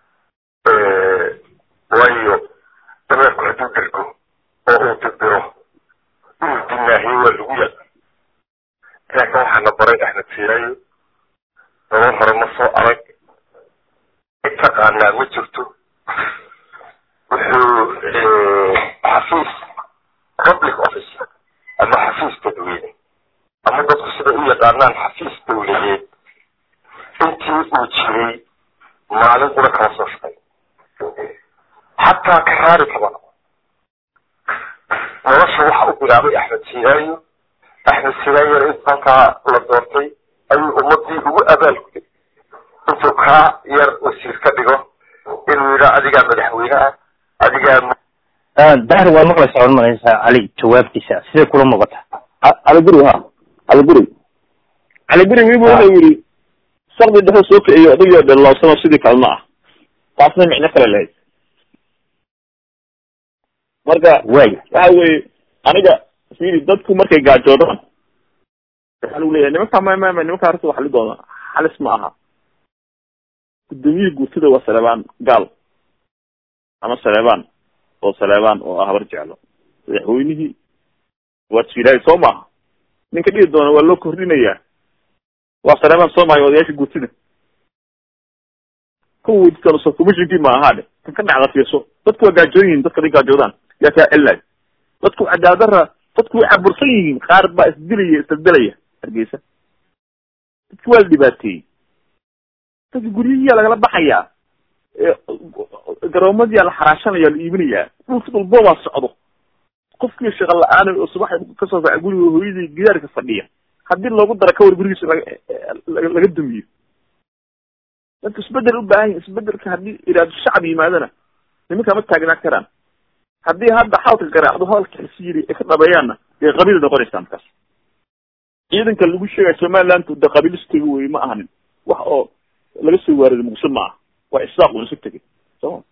waayo dameerku hadduu dergo oo uu dirbiro inuu dinaahiyo waa lagu ya laakin waxaana baray axmed siiraayo nolol hore ma soo arag taqaanaa ma jirto wuxuu xafiis public office ama xafiis dadweyne ama dadku siday u yaqaanaan xafiis dawladeed intii uu jiray maalin kuna kala soo shaqay xataa karaari kaba nolosha waxa u bilaabay axmed siiraayo axmed siiraayona inta halkaa la doortay ayuu ummadii ugu abaalguday intuu kaa yar wasiir ka dhigo inuu yidhaa adigaa madaxweyne ah adigaa dahir waa maqlaysaa waad maqlaysaa cali jawaabtiisa siday kula muuqata caliguri ha caliguri caliguri wibu wuxuu yidhi sakdi dhexu soo kiciyo adigoo dhalloosano sidii kalma ah taasna micno kale lahayd marka way waxa weye aniga fiiri dadku markay gaajoodaan waxaa lagu leeyahay nimanka ma ma ma nimanka arrinta wax li doona halis ma aha guddoomiyihii guurtada waa saleebaan gaal ama saleebaan oo saleebaan oo ah habar jeclo madaxweynihii waa jiilaahay soo maaha ninka dhihi doona waa loo kordhinayaa waa saleebaan soo maayo odayaasha guurtada kuwa weydiisanso commissionkii ma ahaa dhe kan ka dhacda fiirso dadku waa gaajoon yihiin dadka haday gaajoodaan yaa kaa celay dadku cadaaladara dadku way cabursan yihiin qaar baa isdilaya isdaldelaya hargeysa dadki waa la dhibaateeyey dadka guryihiyaa lagala baxayaa garoomadiyaa la xaraashanaya la iibinayaa dhulka dhulboobaa socdo qofkii shaqa la-aan oo subax kasoo faca guriga hooyadii gidaarka fadhiya haddii loogu dara kawar gurigiisa laga laga dumiyo dadku isbedel u baahan yahi isbedelka haddii iraado shacab yimaadana nimanka ma taagnaa karaan haddii hadda xalka garaacdo hadalka xisi yiri ay ka dhabeeyaanna dee qabiil noqonaysaa markaas ciidanka lagu sheegaya somaliland de qabiilistiga wey ma ahanin wax oo laga soo waariday muqdisho ma aha waa isaaq un isu tegay soma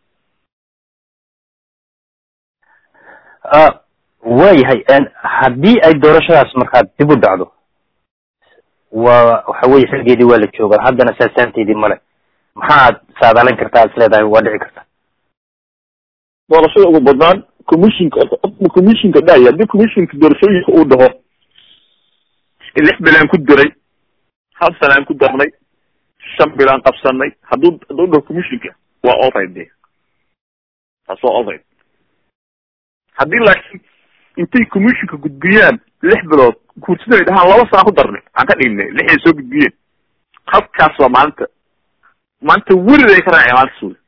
waayahay haddii ay doorashadaas markaa dib u dhacdo waa waxa weye xilgeedii waa la joogaa haddana saasaanteedii male maxaad saadaalin kartaa ad is leedahay waa dhici karta doorashada ugu badnaan commissionka commissionka dhahay haddii commissionka doorashooyinka uu dhaho lix bilaan ku diray hal sanaan ku darnay shan bilaan qabsanay hadduu hadduu dhaho commissionka waa olright de taas waa olright haddii laakiin intay commissionka gudbiyaan lix bilood guursida ay dhahaan laba sana ku darnay aan ka dhignay lixay soo gudbiyeen halkaas waa maalinta maanta welid ay ka raaceen maalinta suuli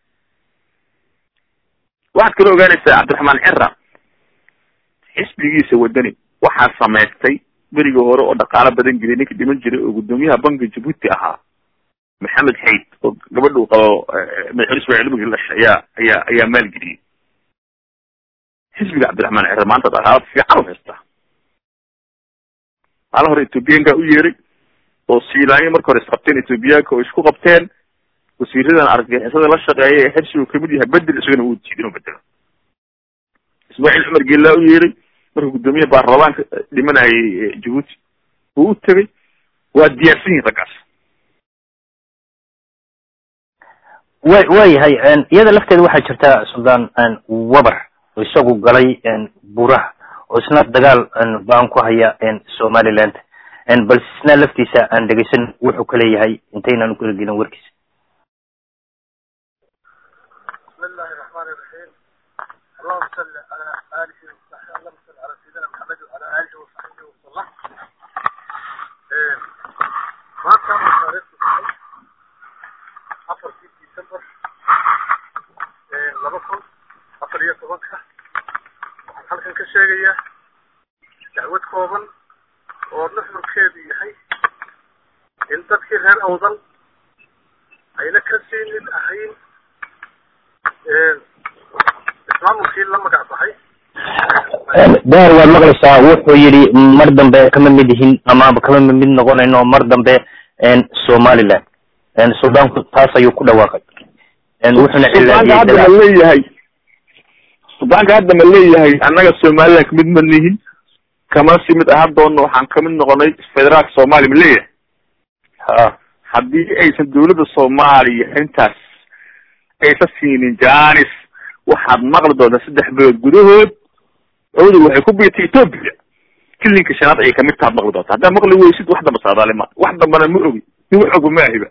waxaad kala ogaanaysaa cabdiraxmaan cira xisbigiisa wadani waxaa samaystay berigii hore oo dhaqaalo badan geliyay ninka dhiman jiray oo guddoomiyaha bankiga jabuuti ahaa maxamed xayd oo gabadha uu qabo madaxweyne ismaaciil mugil dhashay ayaa ayaa ayaa maalgeliyey xisbiga cabdiraxmaan cira maanta dhaqaalo fiican u haystaa maalin hore ethoobiyaanka u yeeray oo siilaanyo marka hore isqabteen ethoobiyaanka oo isku qabteen wasiiradan argagixisada la shaqeeya ee xirsigu kamid yahay bedel isagana uu diiday inuu bedelo ismaaciil cumar geellaa u yeeray marka guddoomiyaha baarlamaanka dhimanayay jabuuti uu u tegay waa diyaarsan yihin raggaas wa waayahay iyada lafteeda waxaa jirta suldaan wabar oo isagu galay buraha oo isna dagaal baan ku haya somaliland bal isna laftiisa aan dhegeysan wuxuu ka leeyahay intaynaan ukala gelin warkiisa بسم الله الرحمن الرحيم اللهم صل على آله وصحبه اللهم صل على سيدنا محمد وعلى آله وصحبه وسلم إيه، ما كان مصاريف الصحيح أفر في ديسمبر إيه، لما كنت أفر يتوقع waxaan halkan ka sheegayaa dacwad kooban oo nuxurkeedu yahay in dadkii reer awdal ayna ka sii mid ahayn ismaamulkii la magac baxay dahar waad maqlaysaa wuxuu yidhi mar dambe kama mid yihin ama kama mid noqonayno mar dambe somaliland suldaanku taas ayuu ku dhawaaqay wuxuuna suldaanka hadda ma leeyahay suldaanka hadda ma leeyahay annaga somaliland kamid ma nihin kama si mid ahaan doono waxaan kamid noqonay federaalka soomaaliya ma leeyahay ha haddii aysan dawladda soomaaliya intaas aysan siinin janis waxaad maqli doontaa saddex bilood gudahood cowdal waxay ku biirtay ethoopia kilinka shanaad ayay kamid taad maqli doontaa haddaa maqli weysid wax damba saadaale ma wax dambana ma ogi nin wax ogu ma ahiba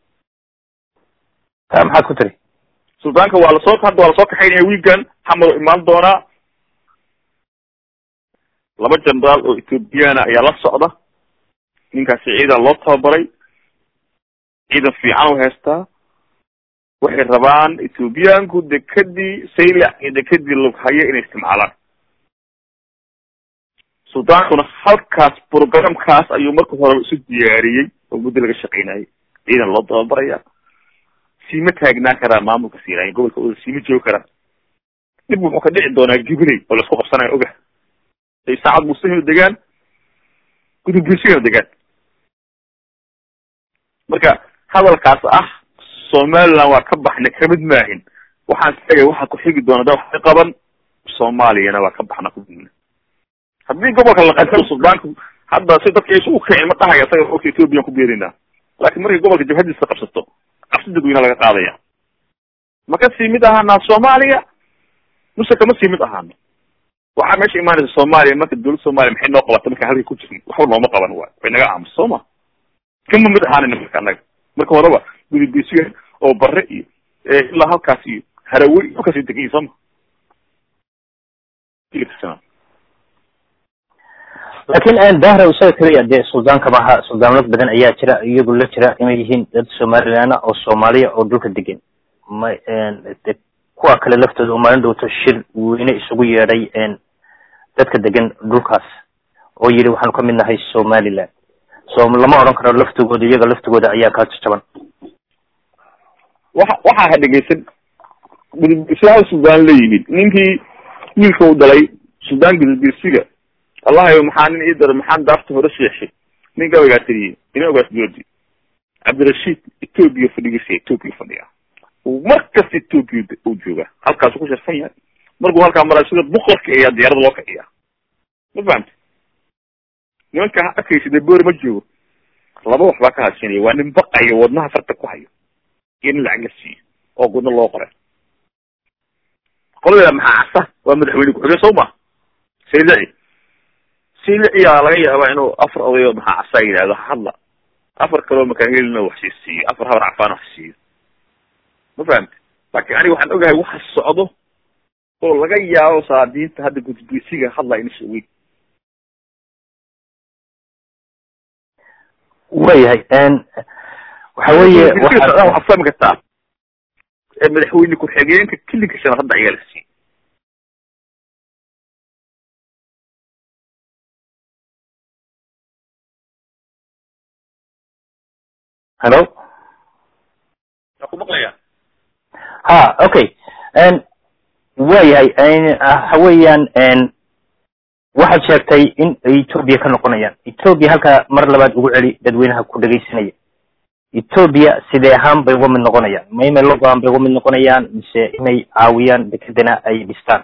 ta maxaad ku tiri suldaanka waa lasoo hadda waa lasoo kaxaynaya wiigan xamado imaan doonaa laba jenaraal oo ethoobiyaana ayaa la socda ninkaasi ciidan loo tababaray ciidan fiican u haystaa waxay rabaan ethoobiyaanku dekadii saylac iyo dekadii lughaye inay isticmaalaan suldaankuna halkaas programkaas ayuu marka horeba isu diyaariyey oo muddo laga shaqeynayay ciidan loo tababaraya siima taagnaan karaa maamulka siinaaya gobolka oda siima joogi karaa dib wuxuu ka dhici doonaa gibrey oo laisku qabsanayo oga ay saacad musahino degaan gudubgeesigana degaan marka hadalkaas ah somaliland waa ka baxna kamid maahin waxaan sheegay waxaa ku xigi doona da waxay qaban soomaaliyana waa ka baxna kudibna haddii gobolka la qabto suldaanku hadda si dadka isugu kicin ma dhahaya isaga ogta ethoobiyan ku beerinaa laakiin markay gobolka jabhadiisa qabsato cabsi dadweyne laga qaadaya ma ka sii mid ahaanaa soomaaliya muse kama sii mid ahaano waxaa meesha imaanaysa soomaaliya marka dawladda soomaliya maxay noo qabata marka halkay ku jirin waxba nooma qaban waay way naga aamusa soo ma kama mid ahaanayna marka annaga marka horeba gudubgesiga oo bare iyo ilaa halkaas iyo harawey halkaas degan soo ma laakiin dahra isaga keliya dee suldaanka maaha suldaanad badan ayaa jira iyagu la jira inay yihiin dad somaliland oo soomaaliya oo dhulka degan ma de kuwa kale laftooda oo maalin dhowto shir weyne isugu yeedhay dadka degan dhulkaas oo yidhi waxaanu ka mid nahay somaliland so lama odhan karo laftigooda iyaga laftigooda ayaa kaa jajaban waxa waxaa ha dhegeysan gudubgesiyaal suldaan la yimid ninkii wiilka u dhalay suldaan gudubgesiga allahayo maxaa nin ii dara maxaan daarta hore sheexshay nin gabaygaa tiriyey ina ogaas doodi cabdirashiid ethoobia fadhigiisa ethoobia fadhiya mar kasta ethoobia uu jooga halkaasu ku sharfan yahay markuu halkaa maraa sida boqorka ayaa diyaarada loo kaciya ma fahamta nimanka arkaysa dee boori ma joogo laba wax baa ka hadsinaya waa nin baqayo wadnaha farta ku hayo iyo nin lacag la siiyo oo gudno loo qoray qoladeeda maxaa casa waa madaxweyne ku-xigeen soo ma saylaci saylaciyaa laga yaabaa inuu afar odayo maxaa casa yidhahdo hadla afar kaloo makaanhelina wax sii siiyo afar habar cafaan wax siiyo ma fahamti laakiin aniga waxaan ogahay waxa socdo oo laga yaabo saadiinta hadda gudbisiga hadlaa ina sheegeyn wayahay waxa weeye waxaad fahmi kartaa madaxweyne ku-xigeenka kilinka shanaad hadda ayaa la siiyey hello waa ku maqlaya ha okay wayahay waxa weeyaan waxaad sheegtay in ethoobia ka noqonayaan ethoobia halkaa mar labaad ugu celi dadweynaha ku dhegaysanaya ethoobia sidee ahaan bay uga mid noqonayaan ma inay la go-aan bay uga mid noqonayaan mise inay caawiyaan dekedana ay dhistaan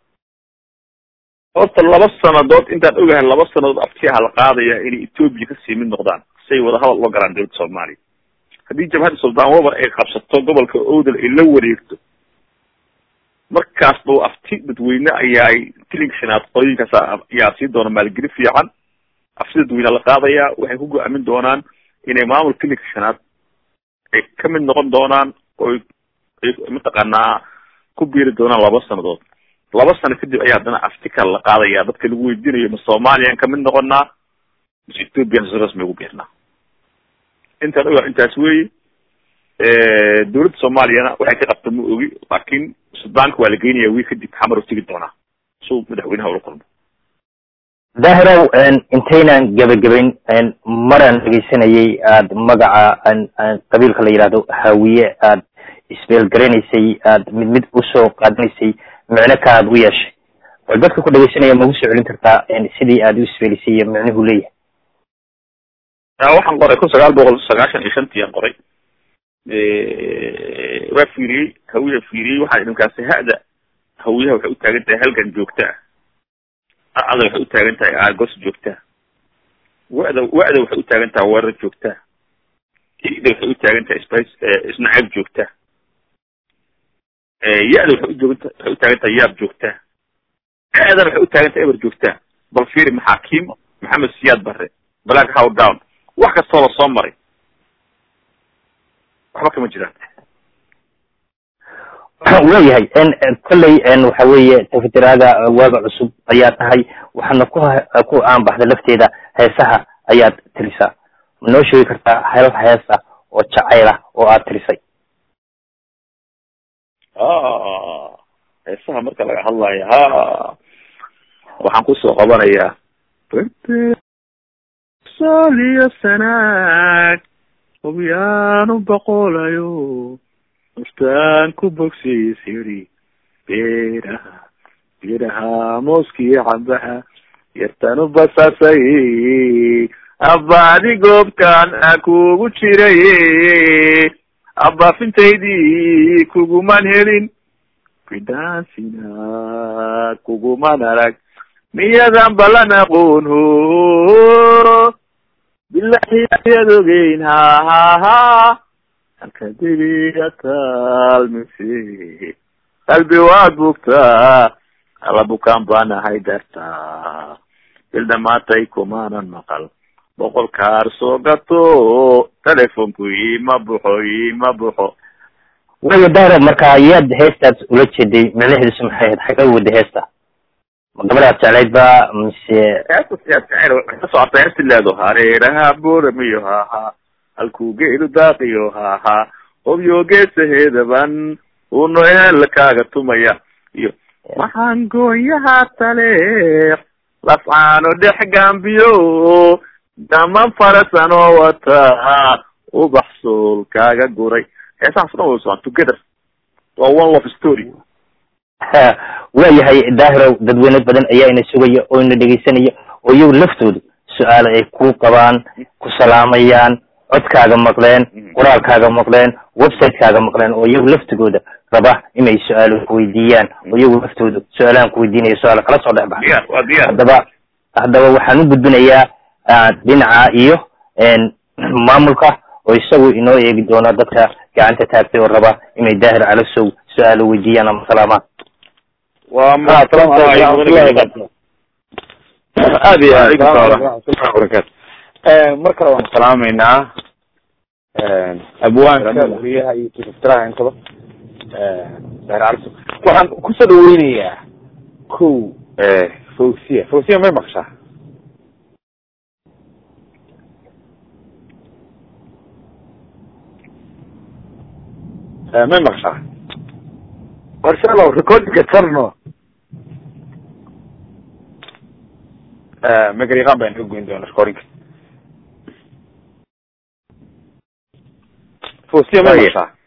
horta laba sanadood intaan ogahay laba sanadood aftiaha la qaadaya inay ethoobia kasii mid noqdaan say wada hadal loo galaan dawladda soomaaliya haddii jabhadda suldaan wabar ay qabsato gobolka owdal ay la wareegto markaas ba afti dadweyne ayaa tilinka shanaad qolooyinkaas ayaa sii doona maalgeli fiican afsida dadweyne la qaadaya waxay ku go-aamin doonaan inay maamul klinika shanaad ay ka mid noqon doonaan oy ay mataqaanaa ku biiri doonaan laba sanadood laba sano kadib ayaa haddana aftikal la qaadaya dadka lagu weydiinayo ma soomaliyan kamid noqonaa mise ethoopian si rasmi ugu biirnaa intaan ogaa intaas weyi dawladda soomaaliyana waxay ka qabta ma ogi laakin sudaanka waa la geynaya wiil kadib xamar u tegi doonaa suu madaxweynaha ula kulmo daahirow intaynan gebagabayn maraan dhegeysanayay aada magaca qabiilka la yidhahdo hawiye aad isbeelgaranaysay aad mid mid usoo qaadanaysay micno ka aad u yeeshay bal dadka ku dhegeysanaya magu soo celin kartaa sidii aad u isbeelisay iyo micnuhu leeyahay waxaan qoray kun sagaal boqol sagaashan iyo shantii aan qoray waa fiiriyey hawiya fiiriyey waxaa idinkaasi ha-da hawiyaha waxay utaagan tahay halgan joogta ah a-da waxay utaagan tahay aagos joogtaa wada wa-da waxay utaagan tahay weerar joogtaa i-da waxay utaagan tahay sp isnacayb joogtaa ya-da waxay ujooganta waxay utaagan tahay yaab joogtaa a-dana waxay utaagan tahay eber joogtaa bal fiiri maxaakiim maxamed siyaad barre black how down wax kastoo la soo maray waxba kama jiraan waayahay kolley waxa weeye tafitiraada waaga cusub ayaa tahay waxaana ku ku aanbaxda lafteeda heesaha ayaad tirisaa ma noo sheegi kartaa hal heesa oo jacayla oo aad tirisay heesaha marka laga hadlayo ha waxaan kusoo qabanayaa soliyo sanaag hubyaanu boqolayo naftaan ku bogsiis yidhi beeraha beeraha mooskii cambaha yartanu basasay abbaadi goobtaan a kugu jiray abbaafintaydii kuguman helin bidaansina kuguman arag miyadan balan aqoon ho bilahi ayaad ogeyn ha ha ha halka debiga taalmise qalbi waad bugtaa alla bukaan baanahay dartaa bil dhamaatay kumaanan maqal boqol kaar soo gato telefonku ima buxo ima buxo waya daaro marka yaad heestaas ula jeeday micnaheedusu maxay ahayd xagga wada heesta ma gabadhaad jeclayd ba mise heesta siyaad jecel waxay ka socota heesti leedo hareeraha booramiyo haha halkuu geelu daaqiyo haha hobyo geesaheedaban uno eel kaaga tumaya iyo maxaan goonyaha taleex lafcaano dhex gaambiyo daman farasan oo wata ubax sool kaaga guray heesahaas dhan way socon together waa one love story waayahay daahirow dadweyne badan ayaa ina sugaya oo ina dhegeysanaya oo iyagu laftooda su-aalo ay ku qabaan ku salaamayaan codkaaga maqleen qoraalkaaga maqleen website-kaaga maqleen oo iyagu laftigooda raba inay su-aalo kuweydiiyaan oo iyagu laftooda su-aalahan kuweydiinaya su-aalo kala soo dhex baxa diyaar waa diyaar haddaba haddaba waxaan u gudbinayaa dhinaca iyo maamulka oo isagu inoo eegi doono dadka gacanta taagtay oo raba inay daahir calasow su-aalo weydiiyaan ama salaamaan waa aad iyo aad barakatu mar kale waan salaameynaa abwaanka wariyaha iyo tiftiraha intaba daahir calasow waxaan kusoo dhaweynayaa ko fawsiya fawsiya may maqshaa may maqshaa warshalow recordinga tarno magariiqaan baan ka goyn doona recordinga fawsiya may maqshaa